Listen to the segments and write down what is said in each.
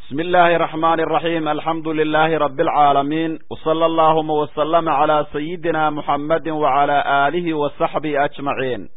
بسم الله الرحمن الرحيم الحمد لله رب العالمين وصلى اللهم وسلم على سيدنا محمد وعلى آله وصحبه أجمعين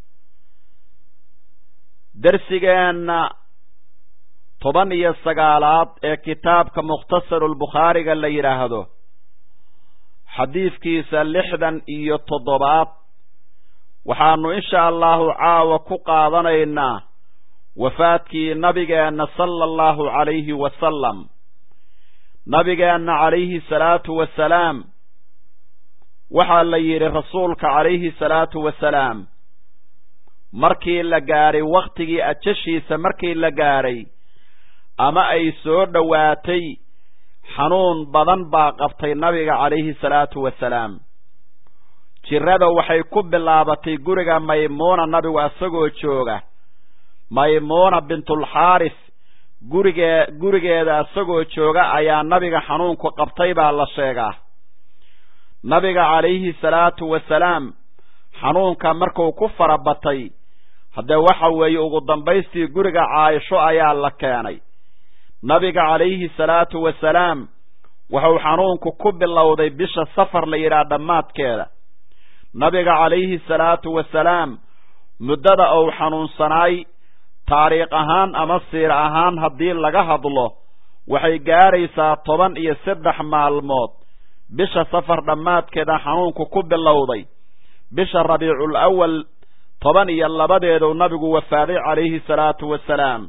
درسigeenna toban iyo sagaalaad ee kitaabka mukhtasarulbukhaariga la yidhaahdo xadiidkiisa lixdan iyo toddobaad waxaanu insha allahu caawa ku qaadanaynaa wafaadkii nabigeenna sala allahu calayhi wasalam nabigeenna calayhi salaatu wasalaam waxaa la yidhi rasuulka calayhi salaatu wasalaam markii la gaadhay wakhtigii ajashiisa markii la gaadhay ama ay soo dhowaatay xanuun badan baa qabtay nabiga calayhi salaatu wasalaam jirrada waxay ku bilaabatay guriga maymuuna nabigu isagoo jooga maymuuna bintulxaaris gurigee gurigeeda isagoo jooga ayaa nabiga xanuunku qabtay baa la sheegaa nabiga calayhi salaatu wasalaam xanuunka markuu ku fara batay haddee waxa weeye ugu dambaystii guriga caaisho ayaa la keenay nabiga calayhi salaatu wasalaam wuxuu xanuunku ku bilowday bisha safar la yidhaha dhammaadkeeda nabiga calayhi salaatu wasalaam muddada uu xanuunsanaay taariikh ahaan ama siir ahaan haddii laga hadlo waxay gaadhaysaa toban iyo saddex maalmood bisha safar dhammaadkeeda xanuunku ku bilowday bisha rabiicul awal toban iyo labadeedu nabigu wafaaday calayhi salaatu wasalaam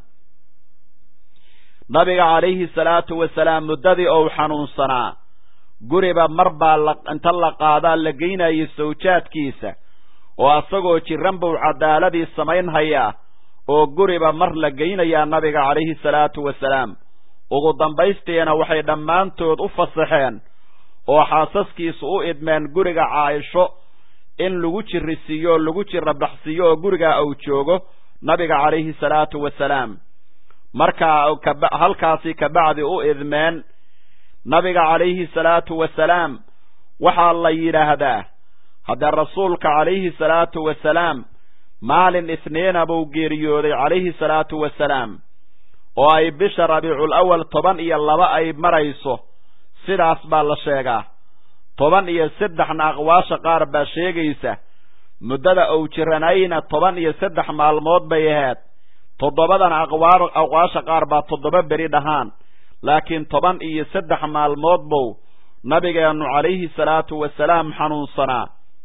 nabiga calayhi salaatu wasalaam muddadii ou xanuunsanaa guriba mar baa la inta la qaadaa la geynayay sawjaadkiisa oo isagoo jiran buu cadaaladii samaynhayaa oo guriba mar la geynayaa nabiga calayhi salaatu wasalaam ugu dambaystiina waxay dhammaantood u fasaxeen oo xaasaskiisu u idmeen guriga caaisho in lagu jirisiiyo oo lagu jira baxsiiyo oo gurigaa uu joogo nabiga calayhi salaatu wasalaam markaa halkaasi kabacdi u idmeen nabiga calayhi salaatu wasalaam waxaa la yidhaahdaa haddee rasuulka calayhi salaatu wasalaam maalin isniina buu geeriyooday calayhi salaatu wasalaam oo ay bisha rabiicul awal toban iyo laba ay marayso sidaas baa la sheegaa toban iyo saddexna aqwaasha qaar baa sheegaysa muddada uu jiranayna toban iyo saddex maalmood bay ahayd toddobadana aqwaa aqwaasha qaar baa toddoba beri dhahaan laakiin toban iyo saddex maalmood buu nabigeennu calayhi salaatu wasalaam xanuunsanaa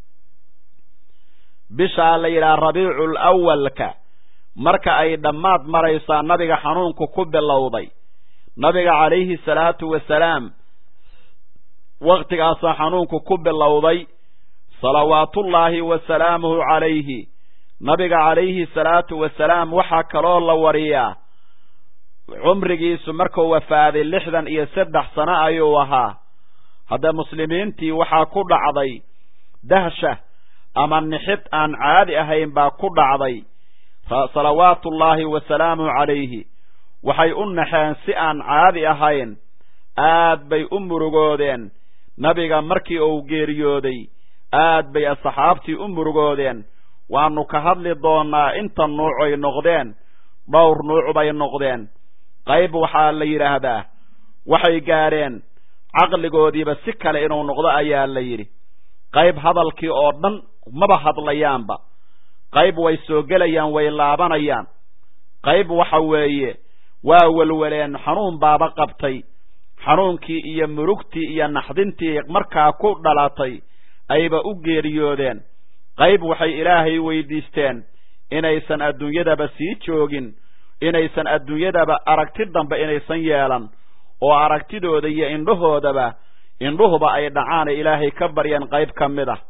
bishaa la yidhaha rabiicul awalka marka ay dhammaad maraysaa nabiga xanuunku ku bilowday nabiga calayhi salaatu wasalaam wakhtigaasaa xanuunku ku bilowday salawaatullaahi wa salaamuhu calayhi nabiga calayhi salaatu wasalaam waxaa kaloo la wariyaa cumrigiisu markuu wafaaday lixdan iyo saddex sano ayuu ahaa hadda muslimiintii waxaa ku dhacday dahsha ama nixid aan caadi ahayn baa ku dhacday salawaatullaahi wa salaamuhu calayhi waxay u naxeen si aan caadi ahayn aad bay u murugoodeen nabiga markii uu geeriyooday aad bay asxaabtii u murugoodeen waannu ka hadli doonnaa inta nuuc ay noqdeen dhowr nuuc bay noqdeen qayb waxaa la yidhaahdaa waxay gaadheen caqligoodiiba si kale inuu noqdo ayaa la yidhi qayb hadalkii oo dhan maba hadlayaanba qayb way soo gelayaan way laabanayaan qayb waxa weeye waa welweleen xanuun baaba qabtay xanuunkii iyo murugtii iyo naxdintii markaa ku dhalatay ayba u geeriyoodeen qayb waxay ilaahay weydiisteen inaysan adduunyadaba sii joogin inaysan adduunyadaba aragti dambe inaysan yeelan oo aragtidooda iyo indhahoodaba indhuhuba ay dhacaan ee ilaahay ka baryeen qayb ka mid ah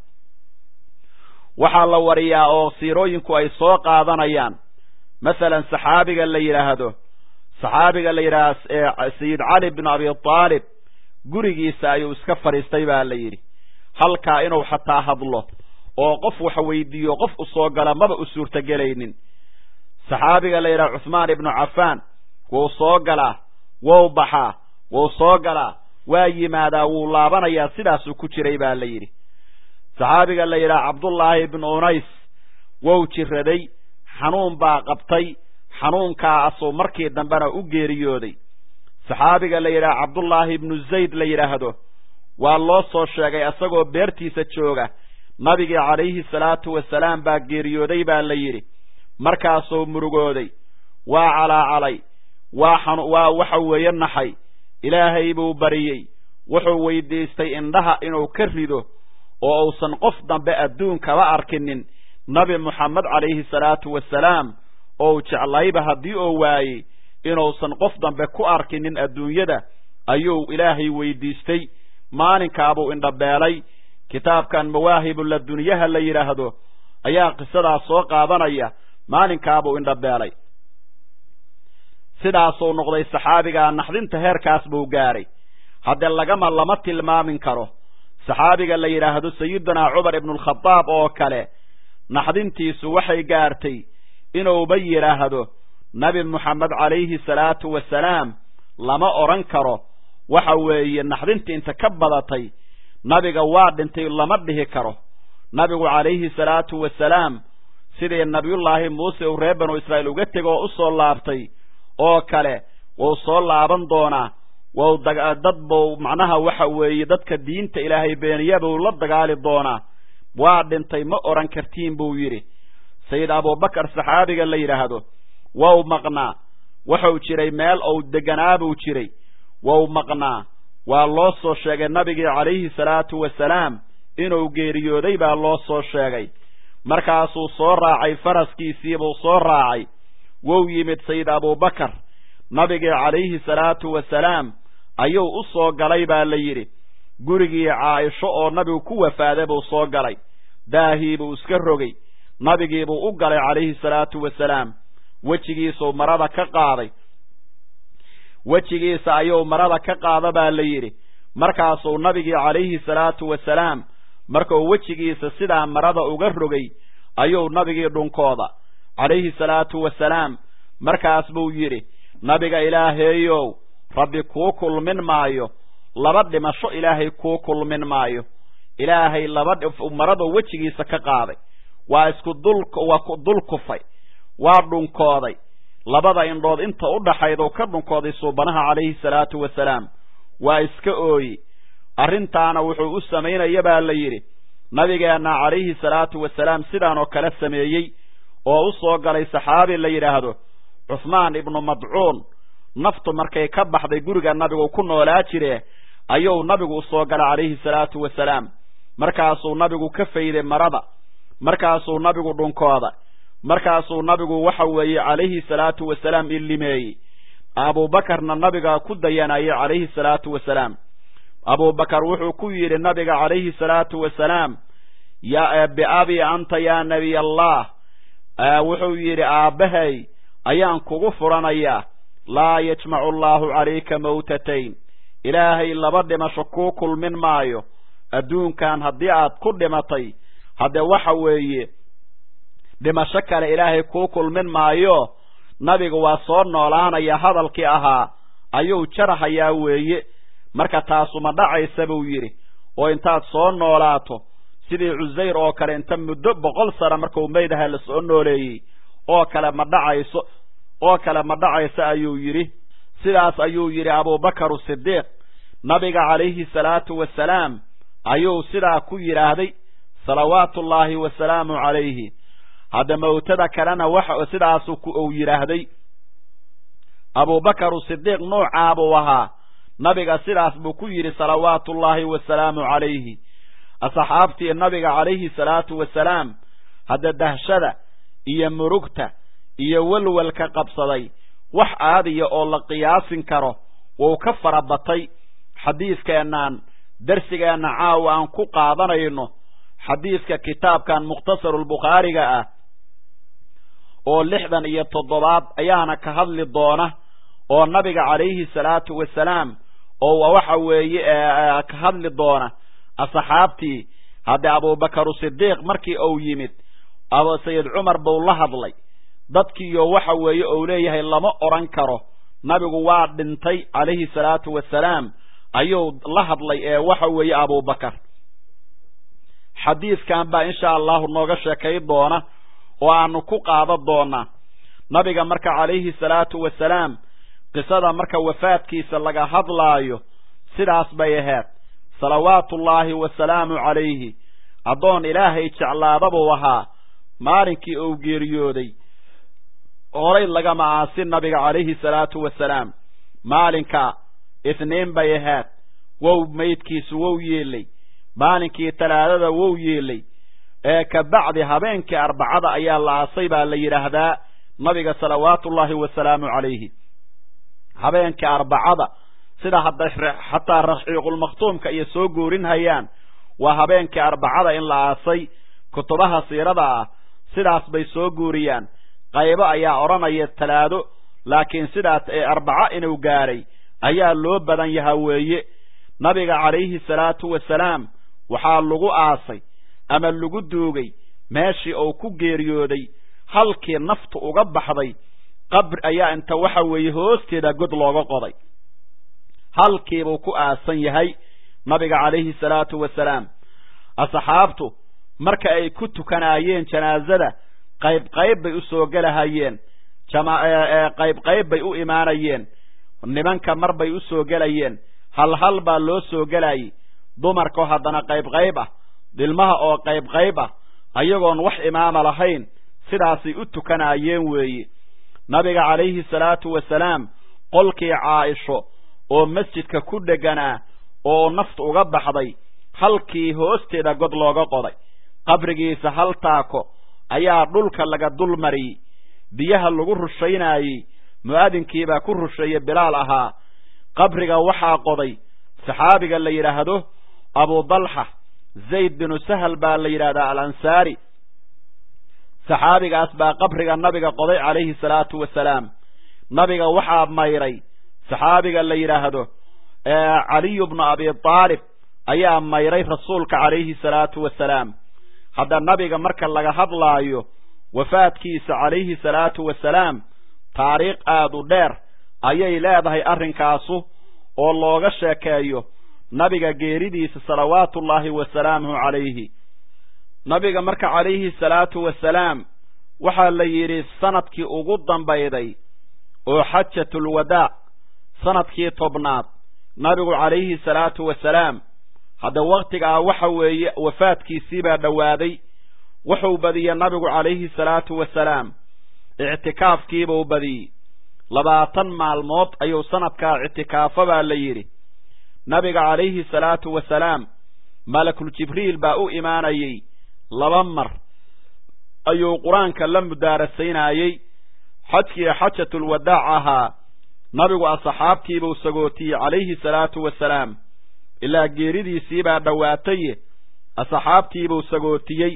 waxaa la wariyaa oo siirooyinku ay soo qaadanayaan masalan saxaabiga la yidhaahdo saxaabiga la yidhaahdo sayid cali bin abi taalib gurigiisa ayuu iska fadhiistay baa la yidhi halkaa inuu xataa hadlo oo qof wax weydiiyo qof u soo gala maba u suurtagelaynin saxaabiga la yidhaha cuhmaan ibnu cafaan wuu soo galaa wou baxaa wuu soo galaa waa yimaadaa wuu laabanayaa sidaasuu ku jiray baa la yidhi saxaabiga la yidhaha cabdullaahi ibnu unays wou jiraday xanuun baa qabtay xanuunkaasuu markii dambena u geeriyooday saxaabiga la yidhaha cabdullaahi ibnu zayd la yidhaahdo waa loo soo sheegay isagoo beertiisa jooga nabigii calayhi salaatu wasalaam baa geeriyooday baa la yidhi markaasuu murugooday waa calaacalay waa xan waa waxa weeye naxay ilaahay buu bariyey wuxuu weydiistay indhaha inuu ka rido oo uusan qof dambe adduunkaba arkinin nabi moxamed calayhi salaatu wasalaam ou jeclayba haddii oo waayey inuusan qof dambe ku arkinin adduunyada ayuu ilaahay weydiistay maalinkaabuu indhabeelay kitaabkan mawaahibu ladunyaha la yidhaahdo ayaa qisadaas soo qaadanaya maalinkaabuu indhabeelay sidaasuu noqday saxaabigaa naxdinta heerkaas buu gaadhay haddee lagama lama tilmaamin karo saxaabiga la yidhaahdo sayidunaa cumar ibnualkhadaab oo kale naxdintiisu waxay gaartay inuuba yidhaahdo nabi moxamed calayhi salaatu wasalaam lama odhan karo waxa weeye naxdinta inta ka badatay nabiga waa dhintay lama dhihi karo nabigu calayhi salaatu wasalaam sidii nabiyullaahi muuse uu reer banu israa'iil uga tego oo u soo laabtay oo kale wuu soo laaban doonaa wou dad buu macnaha waxa weeye dadka diinta ilaahay beeniya buu la dagaali doonaa waa dhintay ma odhan kartiin buu yidhi sayid abubakar saxaabiga la yidhaahdo wou maqnaa wuxuu jiray meel ou deganaa buu jiray wou maqnaa waa loo soo sheegay nabigii calayhi salaatu wasalaam inuu geeriyooday baa loo soo sheegay markaasuu soo raacay faraskiisiibuu soo raacay wou yimid sayid abubakar nabigii calayhi salaatu wasalaam ayuu u soo galay baa la yidhi gurigii caaisho oo nabigu ku wafaaday buu soo galay daahiibuu iska rogay nabigiibuu u galay calayhi salaatu wasalaam wejigiisuu marada ka qaaday wejigiisa ayuu marada ka qaada baa la yidhi markaasuu nabigii calayhi salaatu wasalaam markuu wejigiisa sidaa marada uga rogay ayuu nabigii dhunkooda calayhi salaatu wasalaam markaas buu yidhi nabiga ilaaheeyow rabbi kuu kulmin maayo laba dhimasho ilaahay kuu kulmin maayo ilaahay laba maraduu wejigiisa ka qaaday waa isku dul waa dul kufay waa dhunkooday labada indhood inta u dhaxayduu ka dhunkooday suubanaha calayhi salaatu wasalaam waa iska ooyi arrintaana wuxuu u samaynaya baa la yidhi nabigeenna calayhi salaatu wasalaam sidaan oo kale sameeyey oo u soo galay saxaabi la yidhaahdo cuhmaan ibnu madcuun naftu markay ka baxday guriga nabigu ku noolaa jire ayuu nabigu usoo galay calayhi salaatu wasalaam markaasuu nabigu ka fayday marada markaasuu nabigu dhunkooda markaasuu nabigu waxa weeye calayhi salaatu wasalaam illimeeyey abuubakarna nabiga ku dayanayay calayhi salaatu wasalaam abubakar wuxuu ku yidhi nabiga calayhi salaatu wasalaam ya biabi anta yaa nebiy allah wuxuu yidhi aabbahay ayaan kugu furanayaa laa yajmacu allaahu calayka mawtatayn ilaahay laba dhimasho kuu kulmin maayo adduunkan haddii aad ku dhimatay haddee waxa weeye dhimasho kale ilaahay kuu kulmin maayo nabigu waa soo noolaanaya hadalkii ahaa ayuu jarahayaa weeye marka taasuma dhacaysa buu yidhi oo intaad soo noolaato sidii cusayr oo kale inta muddo boqol sano markuu maydaha la soo nooleeyey oo kale ma dhacayso oo kale ma dhacayso ayuu yidhi sidaas ayuu yidhi abubakaru sidiiq nabiga calayhi salaatu wasalaam ayuu sidaa ku yidhaahday salawaatullaahi wasalaamu calayhi hadda mawtada kalena waxa sidaasu uu yidhaahday abubakaru sidiiq nuucaa buu ahaa nabiga sidaas buu ku yidhi salawaatullaahi wasalaamu calayhi asxaabtii nabiga calayhi salaatu wasalaam hadda dahshada iyo murugta iyo welwelka qabsaday wax aadiya oo la qiyaasin karo wuu ka fara batay xadiiskeennan darsigeenna caawa aan ku qaadanayno xadiiska kitaabkan mukhtasarulbukhaariga ah oo lixdan iyo toddobaad ayaana ka hadli doona oo nabiga calayhi salaatu wasalaam oo waxa weeye ka hadli doona asxaabtii haddee abubakaru sidiiq markii uu yimid sayid cumar buu la hadlay dadkiiyo waxa weeye uu leeyahay lama odhan karo nabigu waa dhintay calayhi salaatu wasalaam ayuu la hadlay ee waxa weeye abubakar xadiiskan baa insha allahu nooga sheekay doona oo aanu ku qaadan doonaa nabiga marka calayhi salaatu wasalaam qisada marka wafaadkiisa laga hadlaayo sidaas bay ahayd salawaatullaahi wasalaamu calayhi addoon ilaahay jeclaada buu ahaa maalinkii uu geeriyooday horay lagama aasin nabiga calayhi salaatu wasalaam maalinka isniin bay ahayd wow maydkiisu wow yeelay maalinkii talaadada wow yeelay ee ka bacdi habeenkii arbacada ayaa la aasay baa la yidhaahdaa nabiga salawaatullaahi wasalaamu calayhi habeenkii arbacada sida hadday xataa raxiiqulmakhtuumka iyo soo goorinhayaan waa habeenkii arbacada in la aasay kutubaha siirada ah sidaas bay soo guuriyaan qaybo ayaa odhanaya talaado laakiin sidaas ee arbaco inuu gaaray ayaa loo badan yahaa weeye nabiga calayhi salaatu wasalaam waxaa lagu aasay ama lagu duugay meeshii uu ku geeriyooday halkii naftu uga baxday qabri ayaa inta waxa weeye hoosteeda god looga qoday halkiibuu ku aasan yahay nabiga calayhi salaatu wasalaam asxaabtu marka ay ku tukanaayeen janaasada qayb qayb bay u soo gelahayeen qayb qayb bay u imaanayeen nimanka mar bay u soo gelayeen hal hal baa loo soo gelayay dumarkoo haddana qayb qayb ah dhilmaha oo qayb qayb ah ayagoon wax imaama lahayn sidaasay u tukanaayeen weeye nabiga calayhi salaatu wasalaam qolkii caaisho oo masjidka ku dheganaa oo naftu uga baxday halkii hoosteeda god looga qoday qabrigiisa hal taako ayaa dhulka laga dul mariyey biyaha lagu rushaynaayey mu'adinkiibaa ku rusheeye bilaal ahaa qabriga waxaa qoday saxaabiga la yidhaahdo abudalxa zayd binu sahal baa la yidhahdaa alansaari saxaabigaas baa qabriga nabiga qoday calayhi salaatu wasalaam nabiga waxaa mayray saxaabiga la yidhaahdo caliyu bnu abi aalib ayaa mayray rasuulka calayhi salaatu wasalaam hadda nabiga marka laga hadlaayo wafaadkiisa calayhi salaatu wasalaam taariikh aada u dheer ayay leedahay arrinkaasu oo looga sheekeeyo nabiga geeridiisa salawaatullaahi wasalaamuhu calayhi nabiga marka calayhi salaatu wasalaam waxaa la yidhi sanadkii ugu dambayday oo xajatulwadaac sanadkii tobnaad nabigu calayhi salaatu wasalaam hadda waktigaa waxa weeye wafaadkiisii baa dhowaaday wuxuu badiyey nabigu calayhi salaatu wasalaam ictikaafkiibuu badiyey labaatan maalmood ayuu sanadkaa ictikaafo baa la yidhi nabiga calayhi salaatu wasalaam malakul jibriil baa u imaanayey laba mar ayuu qur-aanka la mudaarasaynayey xajkii xajatulwadaac ahaa nabigu asxaabtiibuu sagootiyey calayhi salaatu wasalaam ilaa geeridiisii baa dhowaataye asxaabtiibuu sagootiyey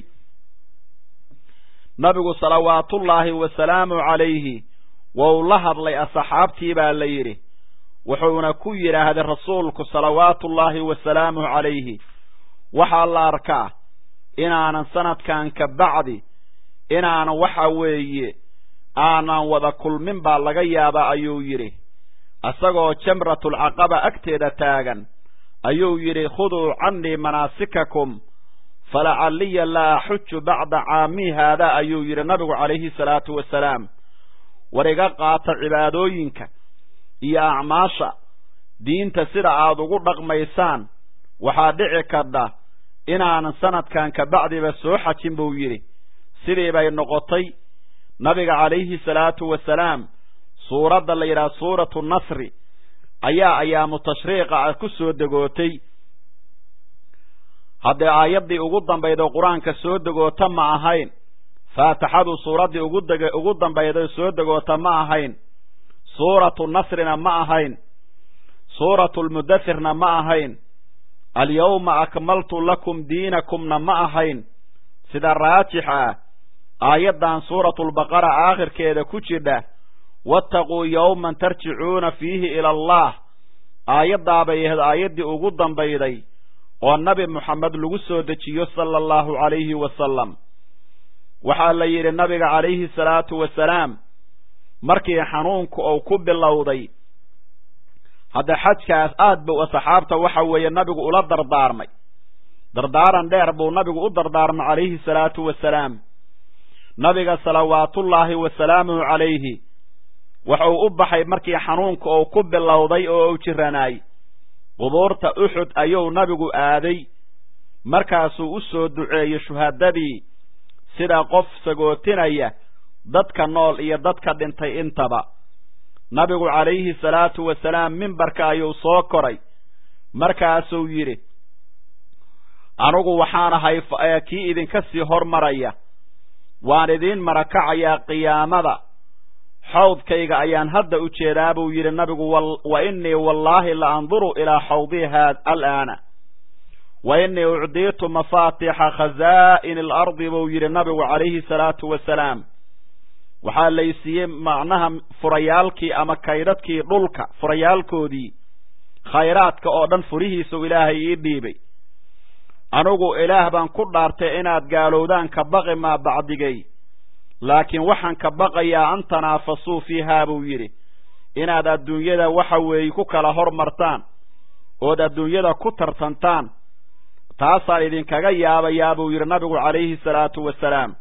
nabigu salawaatullaahi wasalaamu calayhi wou la hadlay asxaabtii baa la yidhi wuxuuna ku yidhaahday rasuulku salawaatullaahi wasalaamuhu calayhi waxaa la arkaa inaanan sanadkan ka bacdi inaanan waxa weeye aanan wada kulmin baa laga yaabaa ayuu yidhi isagoo jamratulcaqaba agteeda taagan ayuu yidhi khuduu cannii manaasikakum falacalliya la axuju bacda caamii haadaa ayuu yidhi nabigu calayhi salaatu wasalaam war iga qaata cibaadooyinka iyo acmaasha diinta sida aad ugu dhaqmaysaan waxaa dhici karta inaanan sanadkan ka bacdiba soo xajin buu yidhi sidii bay noqotay nabiga calayhi salaatu wasalaam suuradda la yidhaha suuratu nasri ayaa ayaamu tashriiqa ah ku soo degootay haddee aayaddii ugu dambayd oo qur-aanka soo degoota ma ahayn faatixadu suuraddii ugu deg ugu dambayday soo degoota ma ahayn suuratu nasrina ma ahayn suuratu lmudathirna ma ahayn alyawma akmaltu lakum diinakumna ma ahayn sida raajix ah aayaddan suuratulbaqara aakhirkeeda ku jidha wattaquu yowman tarjicuuna fiihi ila allah aayaddaabay ahayd aayaddii ugu dambayday oo nabi moxamed lagu soo dejiyo sala allahu calayhi wasalam waxaa la yidhi nabiga calayhi salaatu wasalaam markii xanuunku uu ku bilowday hadda xajkaas aad buu asxaabta waxa weeye nabigu ula dardaarmay dardaaran dheer buu nabigu u dardaarmay calayhi salaatu wasalaam nabiga salawaatullaahi wasalaamuhu calayhi wuxuu u baxay markii xanuunka uu ku bilowday oo uu jiranaay qubuurta uxud ayuu nabigu aaday markaasuu u soo duceeyey shuhadadii sida qof sagootinaya dadka nool iyo dadka dhintay intaba nabigu calayhi salaatu wasalaam mimbarka ayuu soo koray markaasuu yidhi anigu waxaan ahay kii idinka sii hormaraya waan idiin marakacayaa qiyaamada xawdkayga ayaan hadda u jeedaa buu yidhi nabigu wa innii wallaahi la anduru ilaa xawdii haa alaana wa innii ucdiitu mafaatixa khazaa'ini alardi buu yidhi nabigu calayhi salaatu wasalaam waxaa laysiiyey macnaha furayaalkii ama kaydhadkii dhulka furayaalkoodii khayraadka oo dhan furihiisuu ilaahay ii dhiibay anigu ilaah baan ku dhaartay inaad gaalowdaan ka baqi maa bacdigay laakiin waxaan ka baqayaa an tanaafasuu fiihaa buu yidhi inaad adduunyada waxa weeye ku kala hormartaan ood adduunyada ku tartantaan taasaan idinkaga yaabayaa buu yidhi nabigu calayhi salaatu wasalaam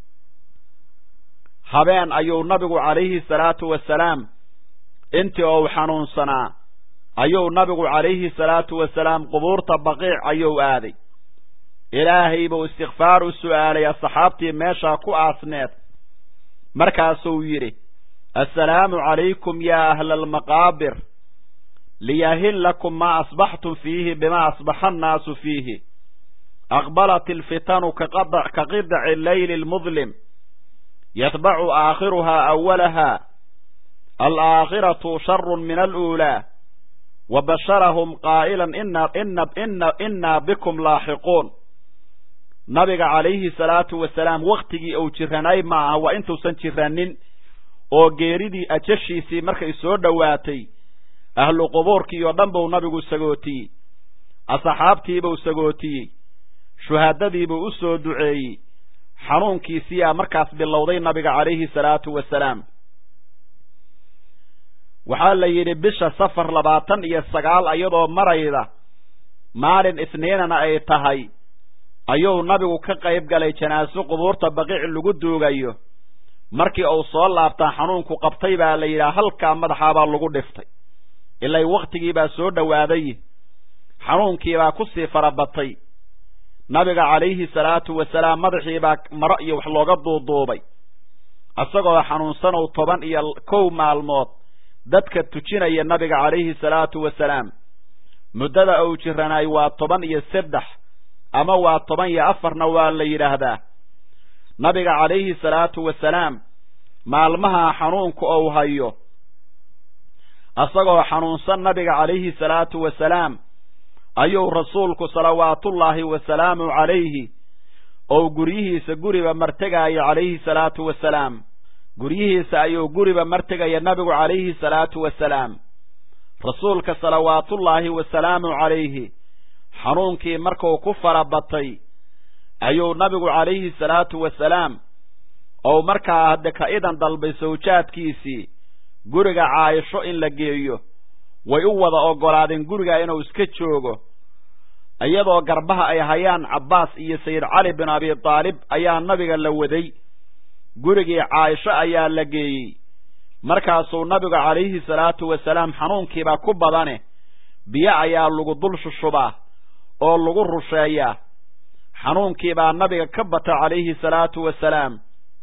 habeen ayuu nabigu calayhi salaatu wasalaam intii ou xanuunsanaa ayuu nabigu calayhi salaatu wasalaam qubuurta baqiic ayuu aaday ilaahay buu istikfaar u su'aalay asxaabtii meeshaa ku aasneed markaasuu yidhi assalaamu calaykum yaa ahla almaqaabir liyahin lakum maa asbaxtum fiihi bimaa asbaxa annaasu fiihi aqbalat alfitanu ka qidaci leyli lmudlim yatbacu aakhiruhaa awalaha alaakhiratu sharun min aluulaa wa basharahum qaa'ilan innaa bikum laaxiquun nabiga calayhi salaatu wasalaam wakhtigii uu jiranay ma aha waa intuusan jiranin oo geeridii ajashiisii markay soo dhowaatay ahlu qubuurkii oo dhan buu nabigu sagootiyey asxaabtiibuu sagootiyey shuhaadadiibuu u soo duceeyey xanuunkiisiyaa markaas bilowday nabiga calayhi salaatu wasalaam waxaa la yidhi bisha safar labaatan iyo sagaal iyadoo marayda maalin isniinana ay tahay ayuu nabigu ka qayb galay janaaso qubuurta baqiic lagu duugayo markii uu soo laabtaa xanuunku qabtay baa la yidhaha halkaa madaxaabaa lagu dhiftay ilay wakhtigiibaa soo dhowaaday xanuunkiibaa kusii farabatay nabiga calayhi salaatu wasalaam madaxiibaa maro iyo wax looga duuduubay isagoo xanuunsanow toban iyo kow maalmood dadka tujinaya nabiga calayhi salaatu wasalaam muddada uu jiranaay waa toban iyo saddex ama waa toban iyo afarna waa la yidhaahdaa nabiga calayhi salaatu wasalaam maalmaha xanuunka ou hayo isagoo xanuunsan nabiga calayhi salaatu wasalaam ayuu rasuulku salawaatullaahi wasalaamu calayhi ou guryihiisa guriba martegaayo calayhi salaatu wasalaam guryihiisa ayuu guriba martegaya nabigu calayhi salaatu wasalaam rasuulka salawaatullaahi wasalaamu calayhi xanuunkii markuu ku fara batay ayuu nabigu calayhi salaatu wasalaam ou markaa hadde ka idan dalbay sawjaadkiisii guriga caayisho in la geeyo way u wada oggolaadeen guriga inuu iska joogo iyadoo garbaha ay hayaan cabbaas iyo sayid cali bin abi taalib ayaa nabiga la waday gurigii caayisho ayaa la geeyey markaasuu nabigu calayhi salaatu wasalaam xanuunkiibaa ku badane biyo ayaa lagu dul shushubaa oo lagu rusheeyaa xanuunkiibaa nabiga ka bata calayhi salaatu wasalaam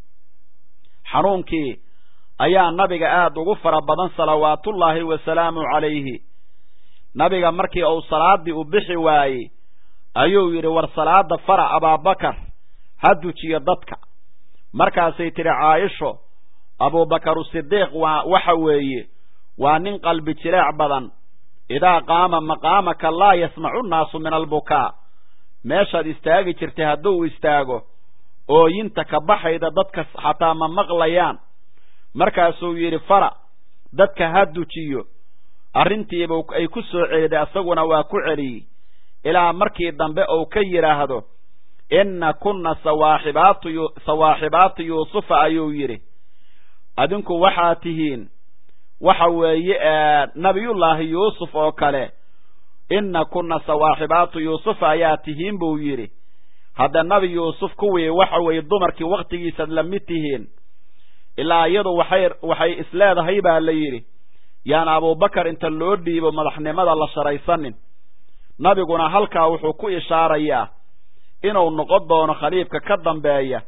xanuunkii ayaa nabiga aada ugu fara badan salawaatullaahi wasalaamu calayhi nabiga markii uu salaaddii u bixi waayey ayuu yidhi war salaada fara abaabakar ha dujiyo dadka markaasay tidhi caayisho abuubakar sidiiq waa waxa weeye waa nin qalbi jileec badan idaa qaama maqaamaka laa yasmacu nnaasu min albukaa meeshaad istaagi jirtay hadduu istaago ooyinta ka baxayda dadka xataa ma maqlayaan markaasuu yidhi fara dadka ha dujiyo arrintiiba ay ku soo celiday asaguna waa ku celiyey ilaa markii dambe uu ka yidhaahdo inna kunna sawaaxibaatu sawaaxibaatu yuusufa ayuu yidhi adinku waxaa tihiin waxa weeye nabiyullaahi yuusuf oo kale inna kunna sawaaxibaatu yuusufa ayaa tihiin buu yidhi hadda nabi yuusuf kuwii waxa weeye dumarkii wakhtigiisaad la mid tihiin ilaa iyadu waxay waxay isleedahay baa la yidhi yaan abubakar inta loo dhiibo madaxnimada la sharaysanin nabiguna halkaa wuxuu ku ishaarayaa inuu noqon doono khaliifka ka dambeeya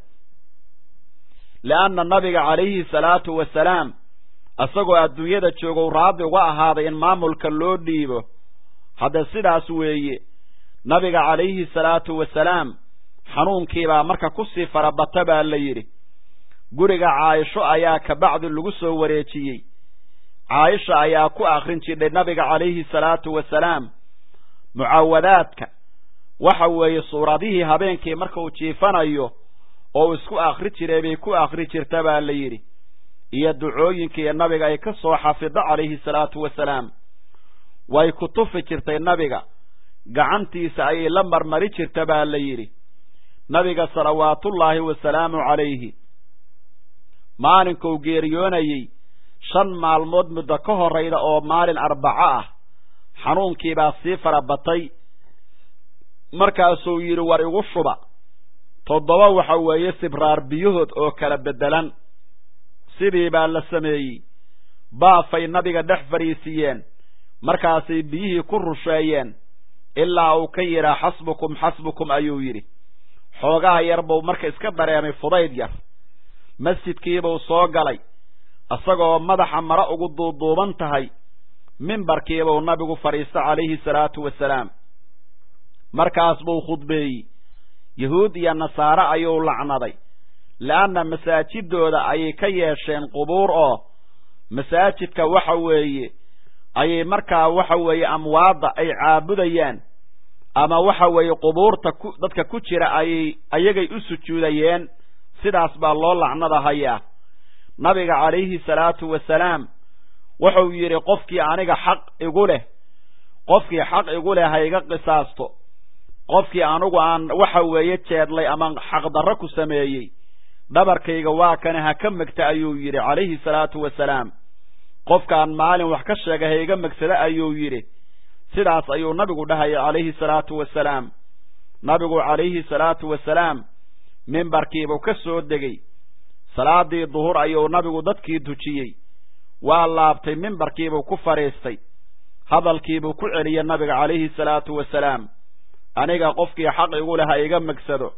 leanna nabiga calayhi salaatu wasalaam isagoo adduunyada joogow raadi uga ahaaday in maamulka loo dhiibo hadda sidaas weeye nabiga calayhi salaatu wasalaam xanuunkiibaa marka kusii farabata baa la yidhi guriga caayisho ayaa kabacdi lagu soo wareejiyey caayisha ayaa ku akrin jidhay nabiga calayhi salaatu wasalaam mucaawadaadka waxa weeye suuradihii habeenkii marka uu jiifanayo oo isku akri jiray bay ku akri jirta baa la yidhi iyo ducooyinkii nabiga ay ka soo xafido calayhi salaatu wasalaam way ku tufi jirtay nabiga gacantiisa ayay la marmari jirta baa la yidhi nabiga salawaatullaahi wasalaamu calayhi maalinkuu geeriyoonayey shan maalmood muddo ka horrayda oo maalin arbaco ah xanuunkiibaa sii farabatay markaasuu yidhi war igu shuba toddoba waxa weeye sibraar biyahood oo kala beddelan sidii baa la sameeyey baafay nabiga dhex fadhiisiiyeen markaasay biyihii ku rusheeyeen ilaa uu ka yidhaa xasbukum xasbukum ayuu yidhi xoogaha yar buu marka iska dareemay fudayd yar masjidkiibuu soo galay isagoo madaxa mare ugu duuduuban tahay mimbarkiibuu nabigu fadhiista calayhi salaatu wasalaam markaas buu khudbeeyey yahuud iyo nasaare ayuu lacnaday leanna masaajidooda ayay ka yeesheen qubuur oo masaajidka waxa weeye ayay markaa waxa weeye amwaadda ay caabudayaan ama waxa weeye qubuurta ku dadka ku jira ayay ayagay u sujuudayeen sidaas baa loo lacnadahayaa nabiga calayhi salaatu wasalaam wuxuu yidhi qofkii aniga xaq igu leh qofkii xaq igu leh ha iga qisaasto qofkii anigu aan waxa weeye jeedlay ama xaqdarro ku sameeyey dhabarkayga waa kane ha ka megta ayuu yidhi calayhi salaatu wasalaam qofkaan maalin wax ka sheegay ha iga megsada ayuu yidhi sidaas ayuu nabigu dhahaya calayhi salaatu wasalaam nabigu calayhi salaatu wasalaam mimbarkiibuu ka soo degey salaadii duhur ayuu nabigu dadkii dujiyey waa laabtay mimbarkiibuu ku fadhiistay hadalkiibuu ku celiyey nabiga calayhi salaatu wasalaam aniga qofkii xaq igu leh ha iga megsado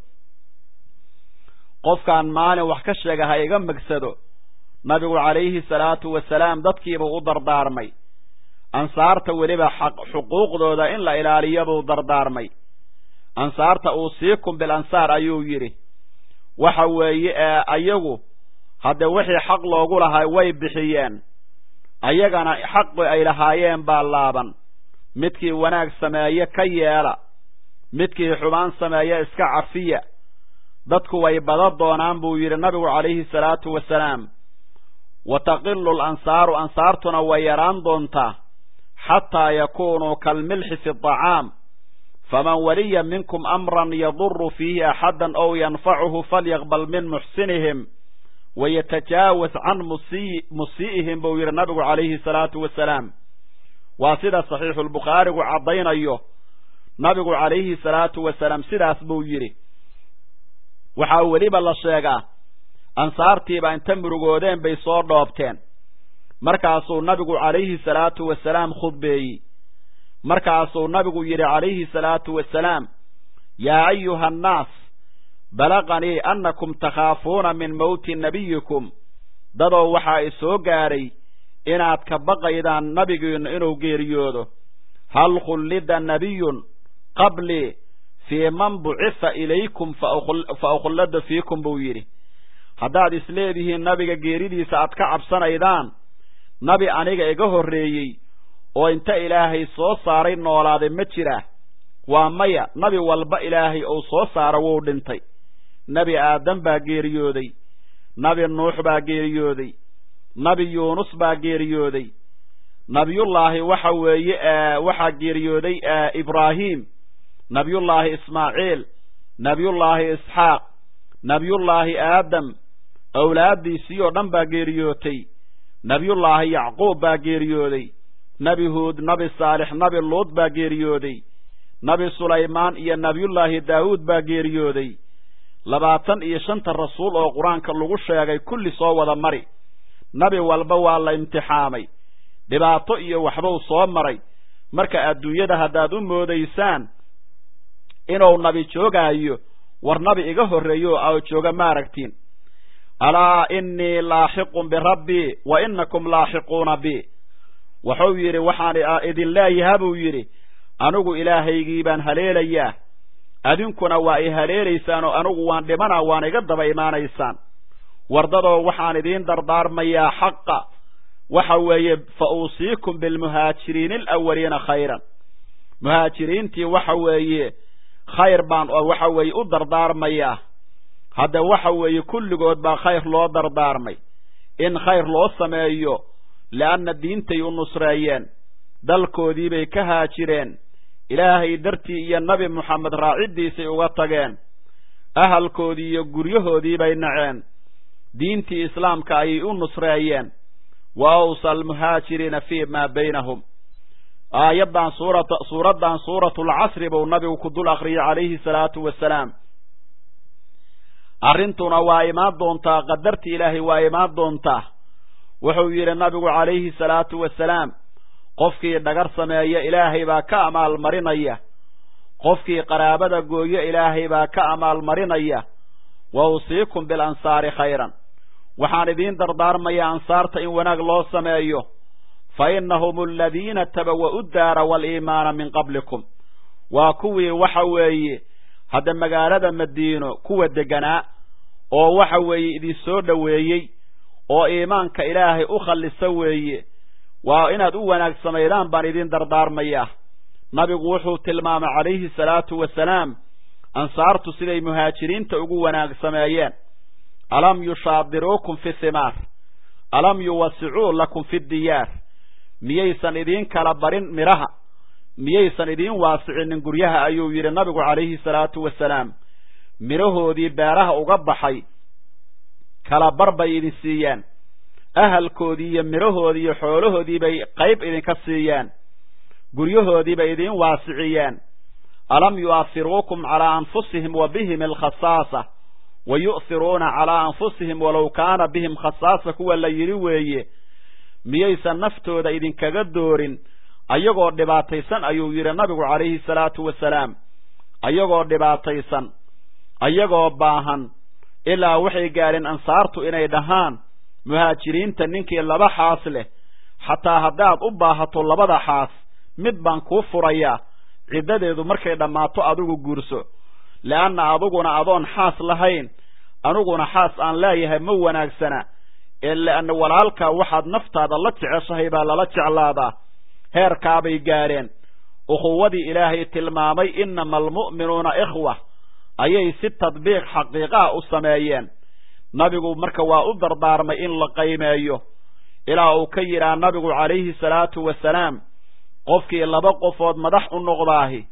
qofkaan maalin wax ka sheega ha iga megsado nabigu calayhi salaatu wasalaam dadkiibuu u dardaarmay ansaarta weliba xaq xuquuqdooda in la ilaaliyo buu dardaarmay ansaarta uusiikum bil ansaar ayuu yidhi waxa weeye ee ayagu hadde wixii xaq loogu lahaa way bixiyeen ayagana xaqi ay lahaayeen baa laaban midkii wanaag sameeye ka yeela midkii xumaan sameeye iska cafiya dadku way bada doonaan buu yidhi nabigu calayhi salaatu wasalaam wa taqilu lansaaru ansaartuna way yaraan doontaa xataa yakunuu kalmilxi fi aطacaam faman waliya minkum amran yaduru fiihi axada ow yanfacuhu falyaqbal min muxsinihim wayatajaawaz can musii'ihim buu yidhi nabigu calayhi salaatu wasalaam waa sida saxiixu lbukhaarigu caddaynayo nabigu calayhi salaatu wasalaam sidaas buu yidhi waxaa weliba la sheegaa ansaartiiba inta murugoodeen bay soo dhoobteen markaasuu nabigu calayhi salaatu wasalaam khudbeeyey markaasuu nabigu yidhi calayhi salaatu wasalaam yaa ayuha annaas balaqanii annakum takhaafuuna min mowti nabiyikum dadoo waxaa i soo gaadhay inaad ka baqaydaan nabigiinnu inuu geeriyoodo hal khullida nabiyun qablii fii man bucifa ilaykum fa ukhullada fiikum buu yidhi haddaad isleedihiin nabiga geeridiisa aad ka cabsanaydaan nabi aniga iga horreeyey oo inta ilaahay soo saaray noolaaday ma jira waa maya nabi walba ilaahay uu soo saaro wuu dhintay nebi aadam baa geeriyooday nabi nuux baa geeriyooday nabi yuunus baa geeriyooday nabiyullaahi waxa weeye waxaa geeriyooday ibraahim nabiyullaahi ismaaciil nabiyullaahi isxaaq nabiyullaahi aadam awlaaddiisii oo dhan baa geeriyootay nabiyullaahi yacquub baa geeriyooday nebi huud nabi saalix nabi luud baa geeriyooday nabi sulaymaan iyo nabiyullaahi daawuud baa geeriyooday labaatan iyo shanta rasuul oo qur-aanka lagu sheegay kulli soo wada mari nabi walba waa la imtixaamay dhibaato iyo waxbuu soo maray marka adduunyada haddaad u moodaysaan inuu nabi joogaayo war nabi iga horreeyo oo jooga ma aragtiin alaa innii laaxiqun birabbii wa inakum laaxiquuna bi wuxuu yidhi waxaan idin leeyaha buu yidhi anigu ilaahaygii baan haleelayaa adinkuna waa i haleelaysaan oo anigu waan dhimanaa waan iga daba imaanaysaan wardadoo waxaan idiin dardaarmayaa xaqa waxa weeye fa uusiikum bilmuhaajiriina alawaliina khayran muhaajiriintii waxa weeye khayr baan waxa weeye u dardaarmayaa hadda waxa weeye kulligood baa khayr loo dardaarmay in khayr loo sameeyo leanna diintay u nusreeyeen dalkoodiibay ka haajireen ilaahay dartii iyo nabi moxamed raaciddiisay uga tageen ahalkoodii iyo guryahoodiibay naceen diintii islaamka ayay u nusreeyeen wa awsa almuhaajiriina fii maa baynahum aayaddan suurata suuraddan suuratulcasri buu nabigu ku dul akriyay calayhi salaatu wasalaam arrintuna waa imaan doontaa qadarti ilaahay waa imaan doontaa wuxuu yidhi nabigu calayhi salaatu wasalaam qofkii dhagar sameeya ilaahay baa ka amaalmarinaya qofkii qaraabada gooyo ilaahay baa ka amaalmarinaya wa usiikum bilansaari khayran waxaan idiin dardaarmayaa ansaarta in wanaag loo sameeyo fa innahum aladiina tabawa'u daara waaliimaana min qablikum waa kuwii waxa weeye hadda magaalada madiino kuwa deganaa oo waxa weeye idin soo dhoweeyey oo iimaanka ilaahay u khallisa weeye waa inaad u wanaag samaydaan baan idiin dardaarmayaa nabigu wuxuu tilmaamay calayhi salaatu wasalaam ansaartu siday muhaajiriinta ugu wanaag sameeyeen alam yushaadiruukum fi thimaar alam yuwasicuu lakum fi diyaar miyaysan idiin kala barin midhaha miyaysan idiin waasicinin guryaha ayuu yidhi nabigu calayhi salaatu wasalaam midhahoodii beeraha uga baxay kala bar bay idin siiyeen ahalkoodii iyo midhahoodii iyo xoolahoodii bay qayb idinka siiyeen guryahoodii bay idiin waasiciyeen alam yu'ahiruukum calaa anfusihim wa bihim alkhasaasa wa yu'hiruuna calaa anfusihim walow kaana bihim khasaasa kuwa la yidhi weeye miyaysan naftooda idinkaga doorin ayagoo dhibaataysan ayuu yidhi nabigu calayhi salaatu wasalaam ayagoo dhibaataysan ayagoo baahan ilaa waxay gaadheen ansaartu inay dhahaan muhaajiriinta ninkii laba xaas leh xataa haddaad u baahato labada xaas mid baan kuu furayaa ciddadeedu markay dhammaato adigu guurso le'anna adiguna adoon xaas lahayn aniguna xaas aan leeyahay ma wanaagsana ee le'anna walaalkaa waxaad naftaada la jeceshahay baa lala jeclaadaa heerkaabay gaadheen ukhuwadii ilaahay tilmaamay innama almu'minuuna ikhwa ayay si tadbiiq xaqiiqaha u sameeyeen nabigu marka waa u dardaarmay in la qaymeeyo ilaa uu ka yidhaha nabigu calayhi salaatu wasalaam qofkii laba qofood madax u noqdaahi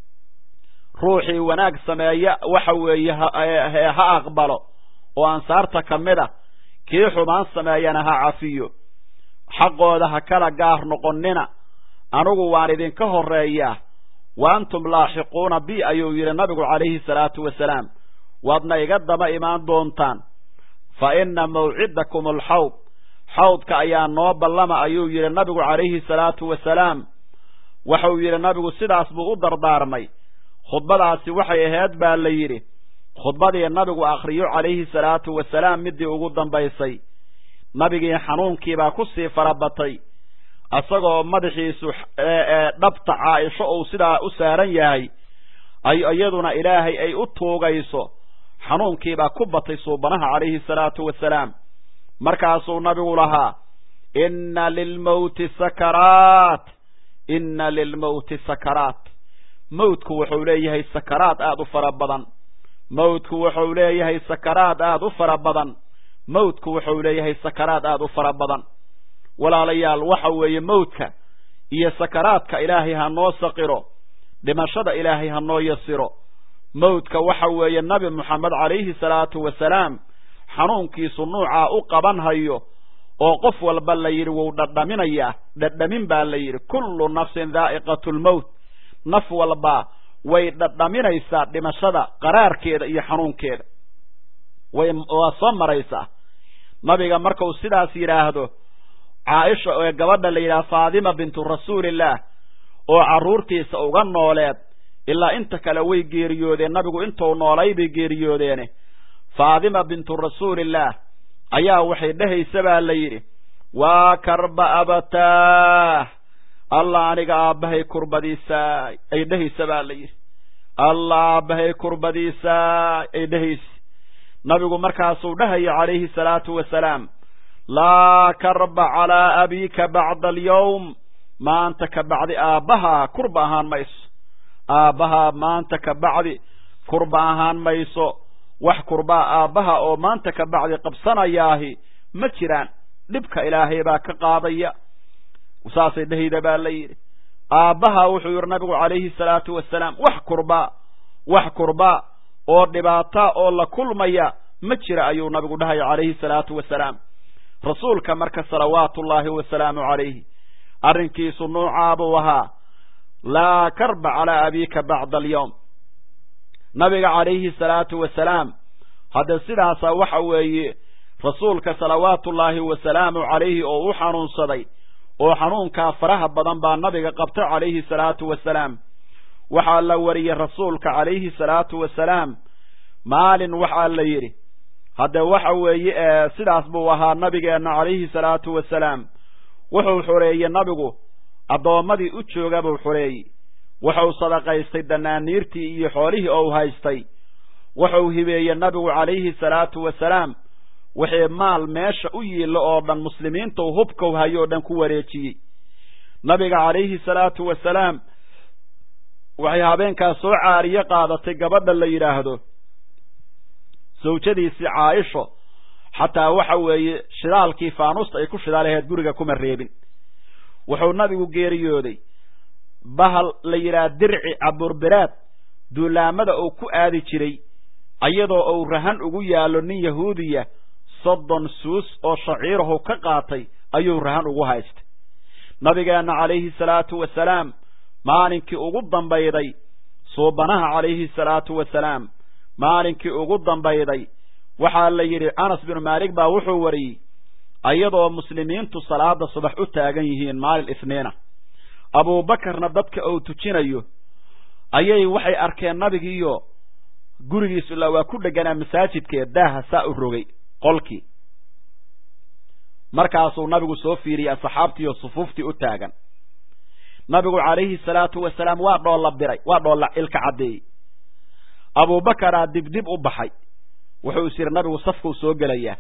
ruuxii wanaag sameeya waxa weeye ha aqbalo oo ansaarta ka mid a kii xumaan sameeyana ha cafiyo xaqooda ha kala gaar noqonnina anigu waan idinka horreeyaa wa antum laaxiquuna bi ayuu yidhi nabigu calayhi salaatu wasalaam waadna iga daba imaan doontaan fa inna mawcidakum alxawd xawdka ayaa noo ballama ayuu yidhi nabigu calayhi salaatu wasalaam wuxuu yidhi nabigu sidaas buu u dardaarmay khudbadaasi waxay ahayd baa la yidhi khudbadii nabigu akhriyo calayhi salaatu wasalaam midii ugu dambaysay nabigii xanuunkiibaa ku sii farabatay isagoo madaxiisu dhabta caaisho uu sidaa u saaran yahay ay iyaduna ilaahay ay u tuugayso xanuunkiibaa ku batay suubanaha calayhi salaatu wasalaam markaasuu nabigu lahaa inna lilmawti sakaraat inna lilmawti sakaraat mawdku wuxuu leeyahay sakaraad aada u fara badan mawdku wuxuu leeyahay sakaraad aada u fara badan mawdku wuxuu leeyahay sakaraad aada u fara badan walaalayaal waxa weeye mawdka iyo sakaraadka ilaahay ha noo saqiro dhimashada ilaahay ha noo yasiro mawdka waxa weeye nabi moxamed calayhi salaatu wasalaam xanuunkiisu nuucaa u qaban hayo oo qof walba la yidhi wuu dhadhaminayaa dhadhamin baa la yidhi kullu nafsin daa'iqatu lmowt naf walba way dhadhaminaysaa dhimashada qaraarkeeda iyo xanuunkeeda way waa soo maraysaa nabiga markau sidaas yidhaahdo caaisha ee gabadha la yidhaha faadima bintu rasuulillaah oo carruurtiisa uga nooleed ilaa inta kale way geeriyoodeen nabigu intuu noolay bay geeriyoodeene faadima bintu rasuulillaah ayaa waxay dhehaysa baa la yidhi waa karba abataah allah aniga aabbahay kurbadiisaa ay dhehaysa baa la yidhi allah aabbahay kurbadiisaa ay dhehaysa nabigu markaasuu dhahaya calayhi salaatu wasalaam laa karba calaa abiika bacda alyawm maanta ka bacdi aabbahaa kurba ahaan mayso aabbahaa maanta ka bacdi kurba ahaan mayso wax kurbaa aabbaha oo maanta ka bacdi qabsanayaahi ma jiraan dhibka ilaahay baa ka qaadaya saasay dhehayda baa la yidhi aabbaha wuxuu yidhi nabigu calayhi salaatu wasalaam wax kurbaa wax kurbaa oo dhibaata oo la kulmaya ma jira ayuu nabigu dhahaya calayhi salaatu wasalaam rasuulka marka salawaatullaahi wasalaamu calayhi arrinkiisu nuucaabuu ahaa laa karba calaa abiika bacda alyawm nabiga calayhi salaatu wasalaam hadda sidaasa waxa weeye rasuulka salawaatullaahi wasalaamu calayhi oo u xanuunsaday oo xanuunkaa faraha badan baa nabiga qabta calayhi salaatu wasalaam waxaa la wariyey rasuulka calayhi salaatu wasalaam maalin waxaa la yidhi hadde waxa weeye sidaas buu ahaa nabigeenna calayhi salaatu wasalaam wuxuu xoreeyey nabigu addoommadii u jooga buu xoreeyey wuxuu sadaqaystay danaaniirtii iyo xoolihii ou haystay wuxuu hibeeyey nabigu calayhi salaatu wasalaam wixii maal meesha u yiillo oo dhan muslimiinta u hubkau hayo o dhan ku wareejiyey nabiga calayhi salaatu wasalaam waxay habeenkaas soo caariye qaadatay gabadha la yidhaahdo sawjadiisii caaisho xataa waxa weeye shidaalkii faanusta ay ku shidaalaheed guriga kuma reebin wuxuu nabigu geeriyooday bahal la yidhaha dirci caburbiraad duulaamada uu ku aadi jiray iyadoo uu rahan ugu yaallo nin yahuudiya soddon suus oo shaciirahu ka qaatay ayuu rahan ugu haystay nabigeenna calayhi salaatu wasalaam maalinkii ugu dambayday suubanaha calayhi salaatu wasalaam maalinkii ugu dambayday waxaa la yidhi anas binu maalik baa wuxuu wariyey iyadoo muslimiintu salaada subax u taagan yihiin maalin isniina abuubakarna dadka uu tujinayo ayay waxay arkeen nabigiiyo gurigiisu ilaa waa ku dheganaa masaajidkee daaha saa u rogay qolkii markaasuu nabigu soo fiiriyey asxaabtiiyo sufuuftii u taagan nabigu calayhi salaatu wasalaam waa dhoolla biray waa dhoolla ilka caddeeyey abuubakaraa dibdib u baxay wuxuu is yidhi nabigu safkuu soo gelayaa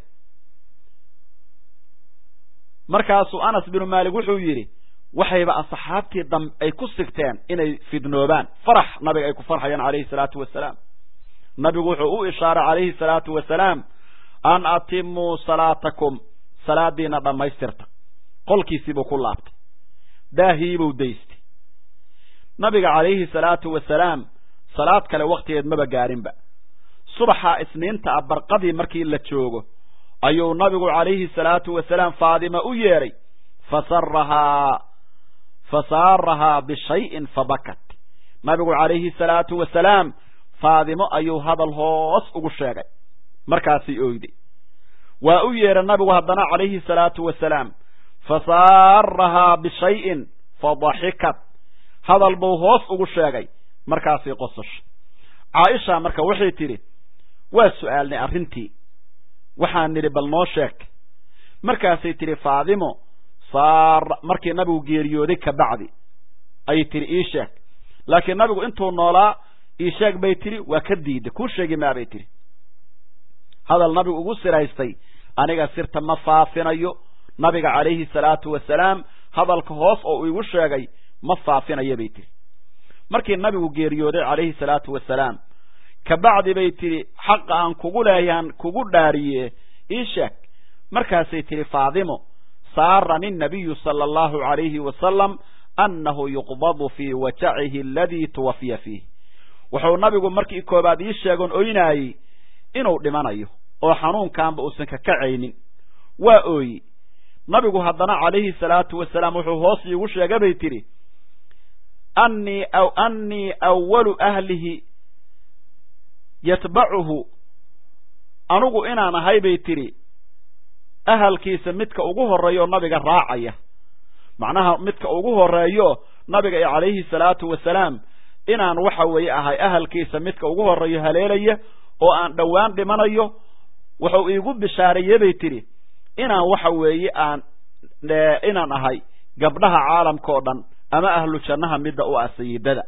markaasuu anas binu maalik wuxuu yidhi waxayba asxaabtii dam ay ku sigteen inay fidnoobaan farax nabiga ay ku farxayaan calayhi salaatu wasalaam nabigu wuxuu u ishaaray calayhi salaatu wasalaam an atimuu salaatakum salaadiina dhammaystirta qolkiisiibuu ku laabtay daahiibuu daystay nabiga calayhi salaatu wasalaam salaad kale wakhtigeed maba gaarinba subaxa isniinta ah barqadii markii la joogo ayuu nabigu calayhi salaatu wasalaam faadima u yeedhay fasarahaa fasaarahaa bishayin fabakat nabigu calayhi salaatu wasalaam faadimo ayuu hadal hoos ugu sheegay markaasay oyday waa u yeedhay nabigu haddana calayhi salaatu wasalaam fasaarahaa bishayin fadaxikat hadal buu hoos ugu sheegay markaasay qosashay caaisha marka waxay tidhi waa su'aalnay arrintii waxaan nidhi bal noo sheeg markaasay tidhi faadimo saara markii nabigu geeriyooday ka bacdi ayay tidhi ii sheeg laakiin nabigu intuu noolaa ii sheeg bay tidhi waa ka diiday kuu sheegi maabay tidhi hadal nabigu ugu siraystay aniga sirta ma faafinayo nabiga calayhi salaatu wasalaam hadalka hoos oo igu sheegay ma faafinayo bay tidhi markii nabigu geeriyooday calayhi salaatu wasalaam kabacdi bay tidhi xaqa aan kugu leeyahan kugu dhaariye ii sheeg markaasay tidhi faadimo saarani nabiyu sala allahu calayhi wasalam annahu yuqbadu fii wajacihi aladii tuwafiya fiih wuxuu nabigu markii koobaad ii sheegoon oynaayey inuu dhimanayo oo xanuunkaanba uusan ka kacaynin waa ooyi nabigu haddana calayhi salaatu wasalaam wuxuu hoos iigu sheegay bay tidhi annii aw annii awalu ahlihi yatbacuhu anugu inaan ahay bay tidhi ahalkiisa midka ugu horreeyo nabiga raacaya macnaha midka ugu horreeyo nabiga calayhi salaatu wasalaam inaan waxa weeye ahay ahalkiisa midka ugu horreeyo haleelaya oo aan dhowaan dhimanayo wuxuu iigu bishaareeye bay tidhi inaan waxa weeye aan inaan ahay gabdhaha caalamka oo dhan ama ahlu jannaha midda u ah sayidada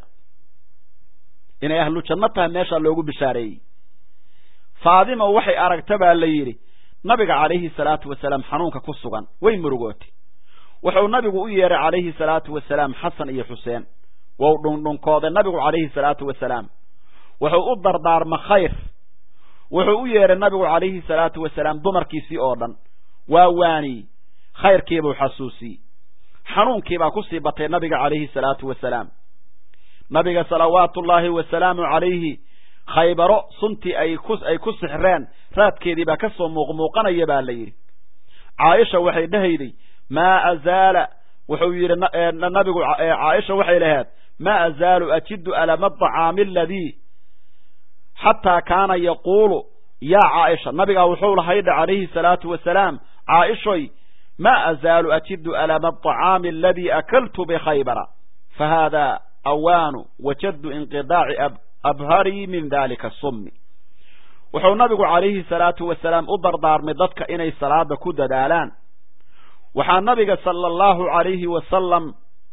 inay ahlu janno tahay meeshaa loogu bishaareeyey faadima waxay aragta baa la yidhi nabiga calayhi salaatu wasalaam xanuunka ku sugan way murugootay wuxuu nabigu u yeeray calayhi salaatu wasalaam xasan iyo xuseen wou dhundhunkooday nabigu calayhi salaatu wasalaam wuxuu u dardaarma khayr wuxuu u yeeray nabigu calayhi salaatu wasalaam dumarkiisii oo dhan waa waaniyey khayrkiibuu xasuusiyey xanuunkiibaa kusii batay nabiga calayhi salaatu wasalaam nabiga salawaatu ullaahi wasalaamu calayhi khaybaro suntii ay ku ay ku sixreen raadkeedii baa ka soo muuqmuuqanaya baa la yidhi caaisha waxay dhehayday maa azaala wuxuu yidhi nabigu caaisha waxay lahayd maa azaalu ajidu alama aطacaami aladii xataa kaana yaquulu yaa caaisha nabigaa wuxuu lahaydha calayhi salaatu wasalaam caaishoy ma azaalu ajidu alama aطacaami aladii akaltu bikhaybara fahada awaanu wajaddu inqidaaci abharii min dalika summi wuxuu nabigu calayhi salaatu wasalaam u dardaarmay dadka inay salaada ku dadaalaan waxaa nabiga sala allahu calayhi wasalam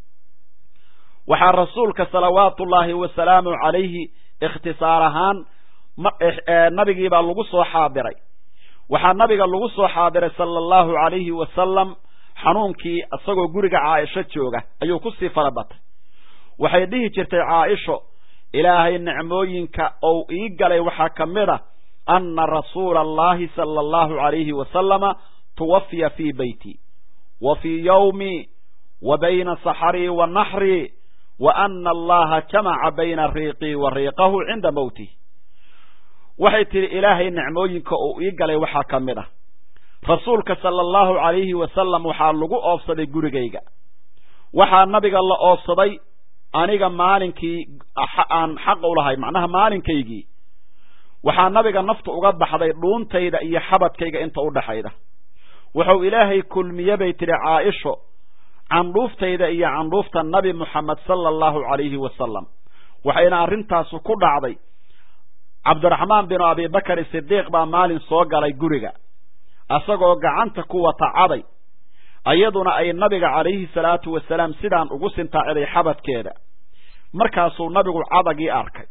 waxaa rasuulka salawaatu ullaahi wasalaamu calayhi ikhtisaar ahaan nabigiibaa lagu soo xaadiray waxaa nabiga lagu soo xaadiray sala allahu calayhi wasalam xanuunkii isagoo guriga caaisho jooga ayuu kusii fara batay waxay dhihi jirtay caaisho ilaahay nicmooyinka ou ii galay waxaa ka mid a anna rasuula allahi sala allahu calayhi wasalama tuwafiya fii beyti wa fii yawmi wa bayna saxarii wa naxrii wa ana allaha jamaca bayna riiqii wa riiqahu cinda mowtih waxay tidhi ilaahay nicmooyinka uu ii galay waxaa ka mid ah rasuulka sala allahu calayhi wasalam waxaa lagu oobsaday gurigayga waxaa nabiga la oobsaday aniga maalinkii aan xaq u lahay macnaha maalinkaygii waxaa nabiga naftu uga baxday dhuuntayda iyo xabadkayga inta u dhaxayda wuxuu ilaahay kulmiye bay tidhi caaisho candhuuftayda iyo candhuufta nabi moxamed sala allahu calayhi wasalam waxayna arrintaasu ku dhacday cabdiraxmaan binu abibakar sidiiq baa maalin soo galay guriga asagoo gacanta ku wata caday iyaduna ay nabiga calayhi salaatu wasalaam sidaan ugu sintaaciday xabadkeeda markaasuu nabigu cadagii arkay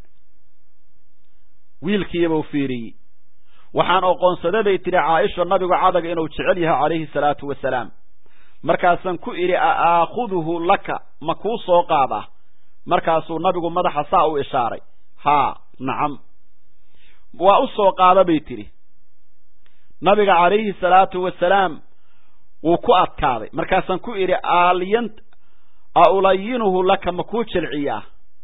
wiilkiibuu fiiriyey waxaan oqoonsada bay tidhi caaisha nabigu cadaga inuu jecel yahay calayhi salaatu wasalaam markaasaan ku idhi a aakhuduhu laka ma kuu soo qaadaa markaasuu nabigu madaxa saa u ishaaray haa nacam waa u soo qaada bay tidhi nabiga calayhi salaatu wasalaam wuu ku adkaaday markaasaan ku idhi aaliyan a ulayinuhu laka ma kuu jilciyaa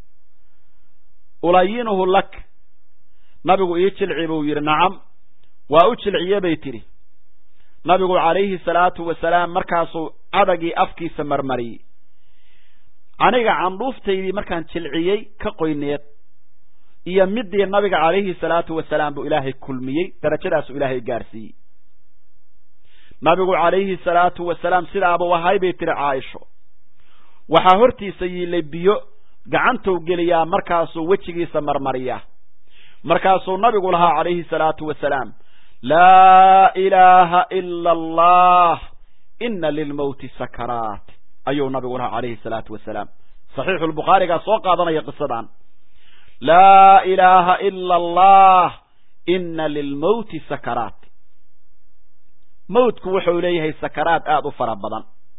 ulayinuhu lak nabigu ii jilci buu yidhi nacam waa u jilciye bay tidhi nabigu calayhi salaatu wasalaam markaasuu cadagii afkiisa marmariyey aniga candhuuftaydii markaan jilciyey ka qoyneed iyo midii nabiga calayhi salaatu wasalaam buu ilaahay kulmiyey darajadaasuu ilaahay gaarsiiyey nabigu calayhi salaatu wasalaam sidaabuu ahay bay tihi caaisho waxaa hortiisa yiilay biyo gacantou geliyaa markaasuu wejigiisa marmariyaa markaasuu nabigu lahaa calayhi salaatu wasalaam laa ilaaha ila allah ina lilmowti sakaraat ayuu nabigu lahaa calayhi salaatu wasalaam saxiixu lbukhaarigaa soo qaadanaya qisadan laa ilaaha ila allah ina lilmowti sakaraat mawtku wuxuu leeyahay sakaraad aada u fara badan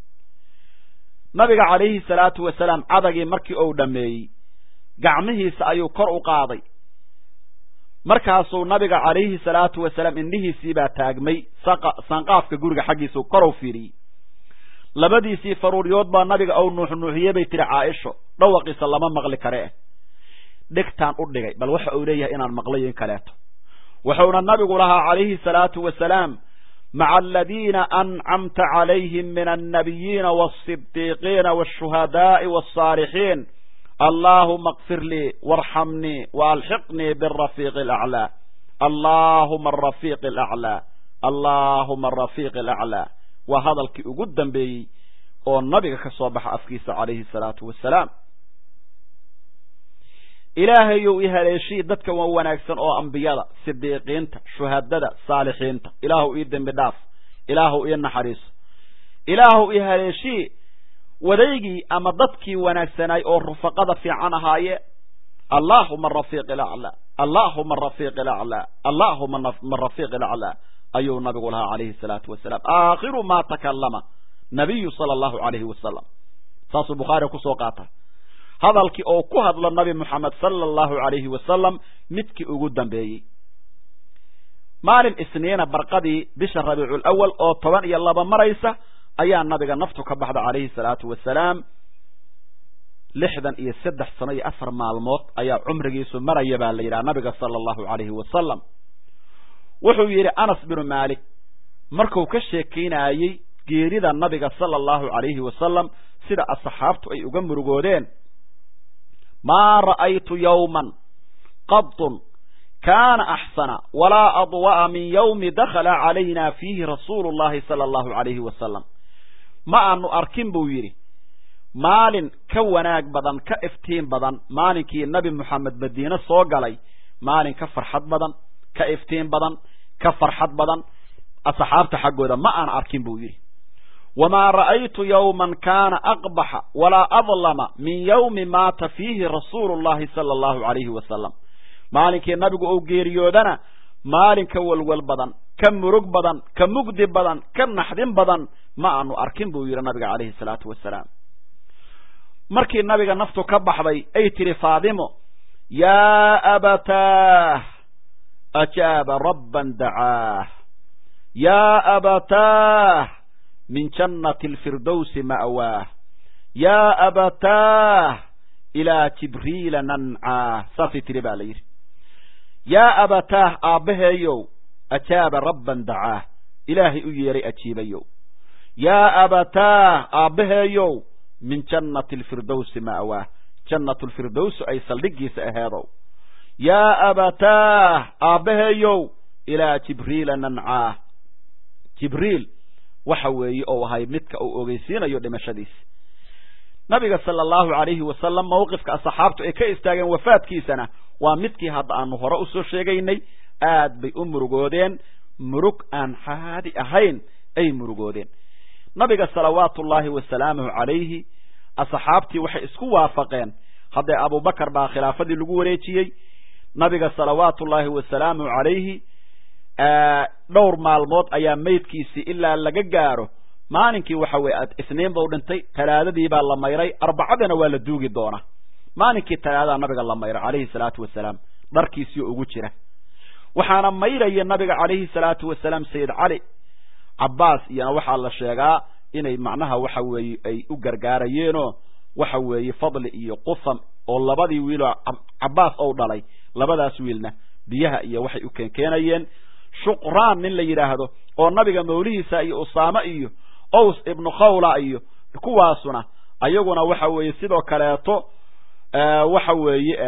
nabiga calayhi salaatu wasalaam cadagii markii uu dhammeeyey gacmihiisa ayuu kor u qaaday markaasuu nabiga calayhi salaatu wasalaam indhihiisiibaa taagmay sanqaafka guriga xaggiisuu korow fiiriyey labadiisii faruuryood baa nabiga ou nuuxnuuxiyey bay tihi caaisho dhawaqiisa lama maqli kare eh dhegtaan u dhigay bal waxa uu leeyahay inaan maqlayo in kaleeto wuxuuna nabigu lahaa calayhi salaatu wasalaam maca aladiina ancamta calayhim min annabiyiina walsidiiqiina walshuhadaai walsaalixiin allaahuma akfir lii waarxamnii waalxiqnii birafiiqi alaclaa allaahuma arafiiq alaclaa allaahuma arafiiq alaclaa waa hadalkii ugu dambeeyey oo nabiga ka soo baxa afkiisa calayhi salaatu wasalaam ilaahayow i haleeshii dadka waa wanaagsan oo ambiyada sidiiqiinta shuhadada saalixiinta ilaahu ii dembi dhaaf ilaahu ii naxariiso ilaahu i haleeshii wadaygii ama dadkii wanaagsanaay oo rufaqada fiican ahaaye allaahuma arafiiq alaclaa allaahuma arafiiq alaclaa allaahuma arafiiq alaclaa ayuu nabigu lahaa calayhi salaatu wasalaam aakhiru ma takallama nabiyu sala allahu calayhi wasalam saasuu bukhaari kusoo qaata hadalkii oo ku hadlo nabi moxamed sala allahu calayhi wasalam midkii ugu dambeeyey maalin isniina barqadii bisha rabiicu lawal oo toban iyo laba maraysa ayaa nabiga naftu ka baxda calayhi salaatu wasalaam lixdan iyo saddex sano iyo afar maalmood ayaa cumrigiisu maraya baa la yidhaha nabiga sala allahu calayhi wasalam wuxuu yidhi anas binu maalik marku ka sheekaynayey geerida nabiga sala allahu calayhi wasalam sida asxaabtu ay uga murugoodeen maa ra'aytu yowman qadun kaana axsana walaa adwa'a min yowmi dakhala calayna fiihi rasuulu llahi sala allahu calayhi wasalam ma aanu arkin buu yidhi maalin ka wanaag badan ka iftiin badan maalinkii nabi moxamed madiine soo galay maalin ka farxad badan ka iftiin badan ka farxad badan asxaabta xaggooda ma aan arkin buu yidhi wamaa ra'aytu yowman kaana aqbaxa walaa adlama min yowmi maata fiihi rasuulu llahi sala allahu calayhi wasalam maalinkii nabigu uu geeriyoodana maalin ka walwal badan ka murug badan ka mugdi badan ka naxdin badan ma aanu arkin buu yidhi nabiga calayhi salaatu wasalaam markii nabiga naftu ka baxday ay tidhi faadimo yaa abataah ajaaba rabban dacaah yaa abataah min jannati alfirdowsi ma'waah yaa abataah ilaa jibriila nancaah saasay tidhi baa la yidhi yaa abataah aabbaheeyow ajaaba rabban dacaah ilaahay u yeeray ajiibayow yaa abataah aabbaheeyow min jannati alfirdowsi ma'waah jannatu lfirdowsi ay saldhigiisa aheedow yaa abataah aabbaheeyow ilaa jibriila nancaah jibriil waxa weeye ou ahay midka uu ogeysiinayo dhimashadiisa nabiga sala allahu calayhi wasalam mawqifka asxaabtu ay ka istaageen wafaadkiisana waa midkii hadda aanu hore usoo sheegaynay aad bay u murugoodeen murug aan caadi ahayn ay murugoodeen nabiga salawaatu ullaahi wasalaamuhu calayhi asxaabtii waxay isku waafaqeen haddee abubakar baa khilaafadii lagu wareejiyey nabiga salawaatu ullaahi wasalaamuhu calayhi dhowr maalmood ayaa maydkiisii ilaa laga gaaro maalinkii waxa weye isniin bau dhintay talaadadii baa la mayray arbacadana waa la duugi doonaa maalinkii talaadadaa nabiga la mayray calayhi salaatu wasalaam dharkiisii ugu jira waxaana mayraya nabiga calayhi salaatu wasalaam sayid cali cabbaas iyona waxaa la sheegaa inay macnaha waxa weeye ay u gargaarayeenoo waxa weeye fadli iyo qusam oo labadii wiiloo cabbaas ou dhalay labadaas wiilna biyaha iyo waxay u keenkeenayeen shuqraan nin la yidhaahdo oo nabiga mawlihiisa iyo usaame iyo ows ibnu khawla iyo kuwaasuna ayaguna waxa weeye sidoo kaleeto waxa weeye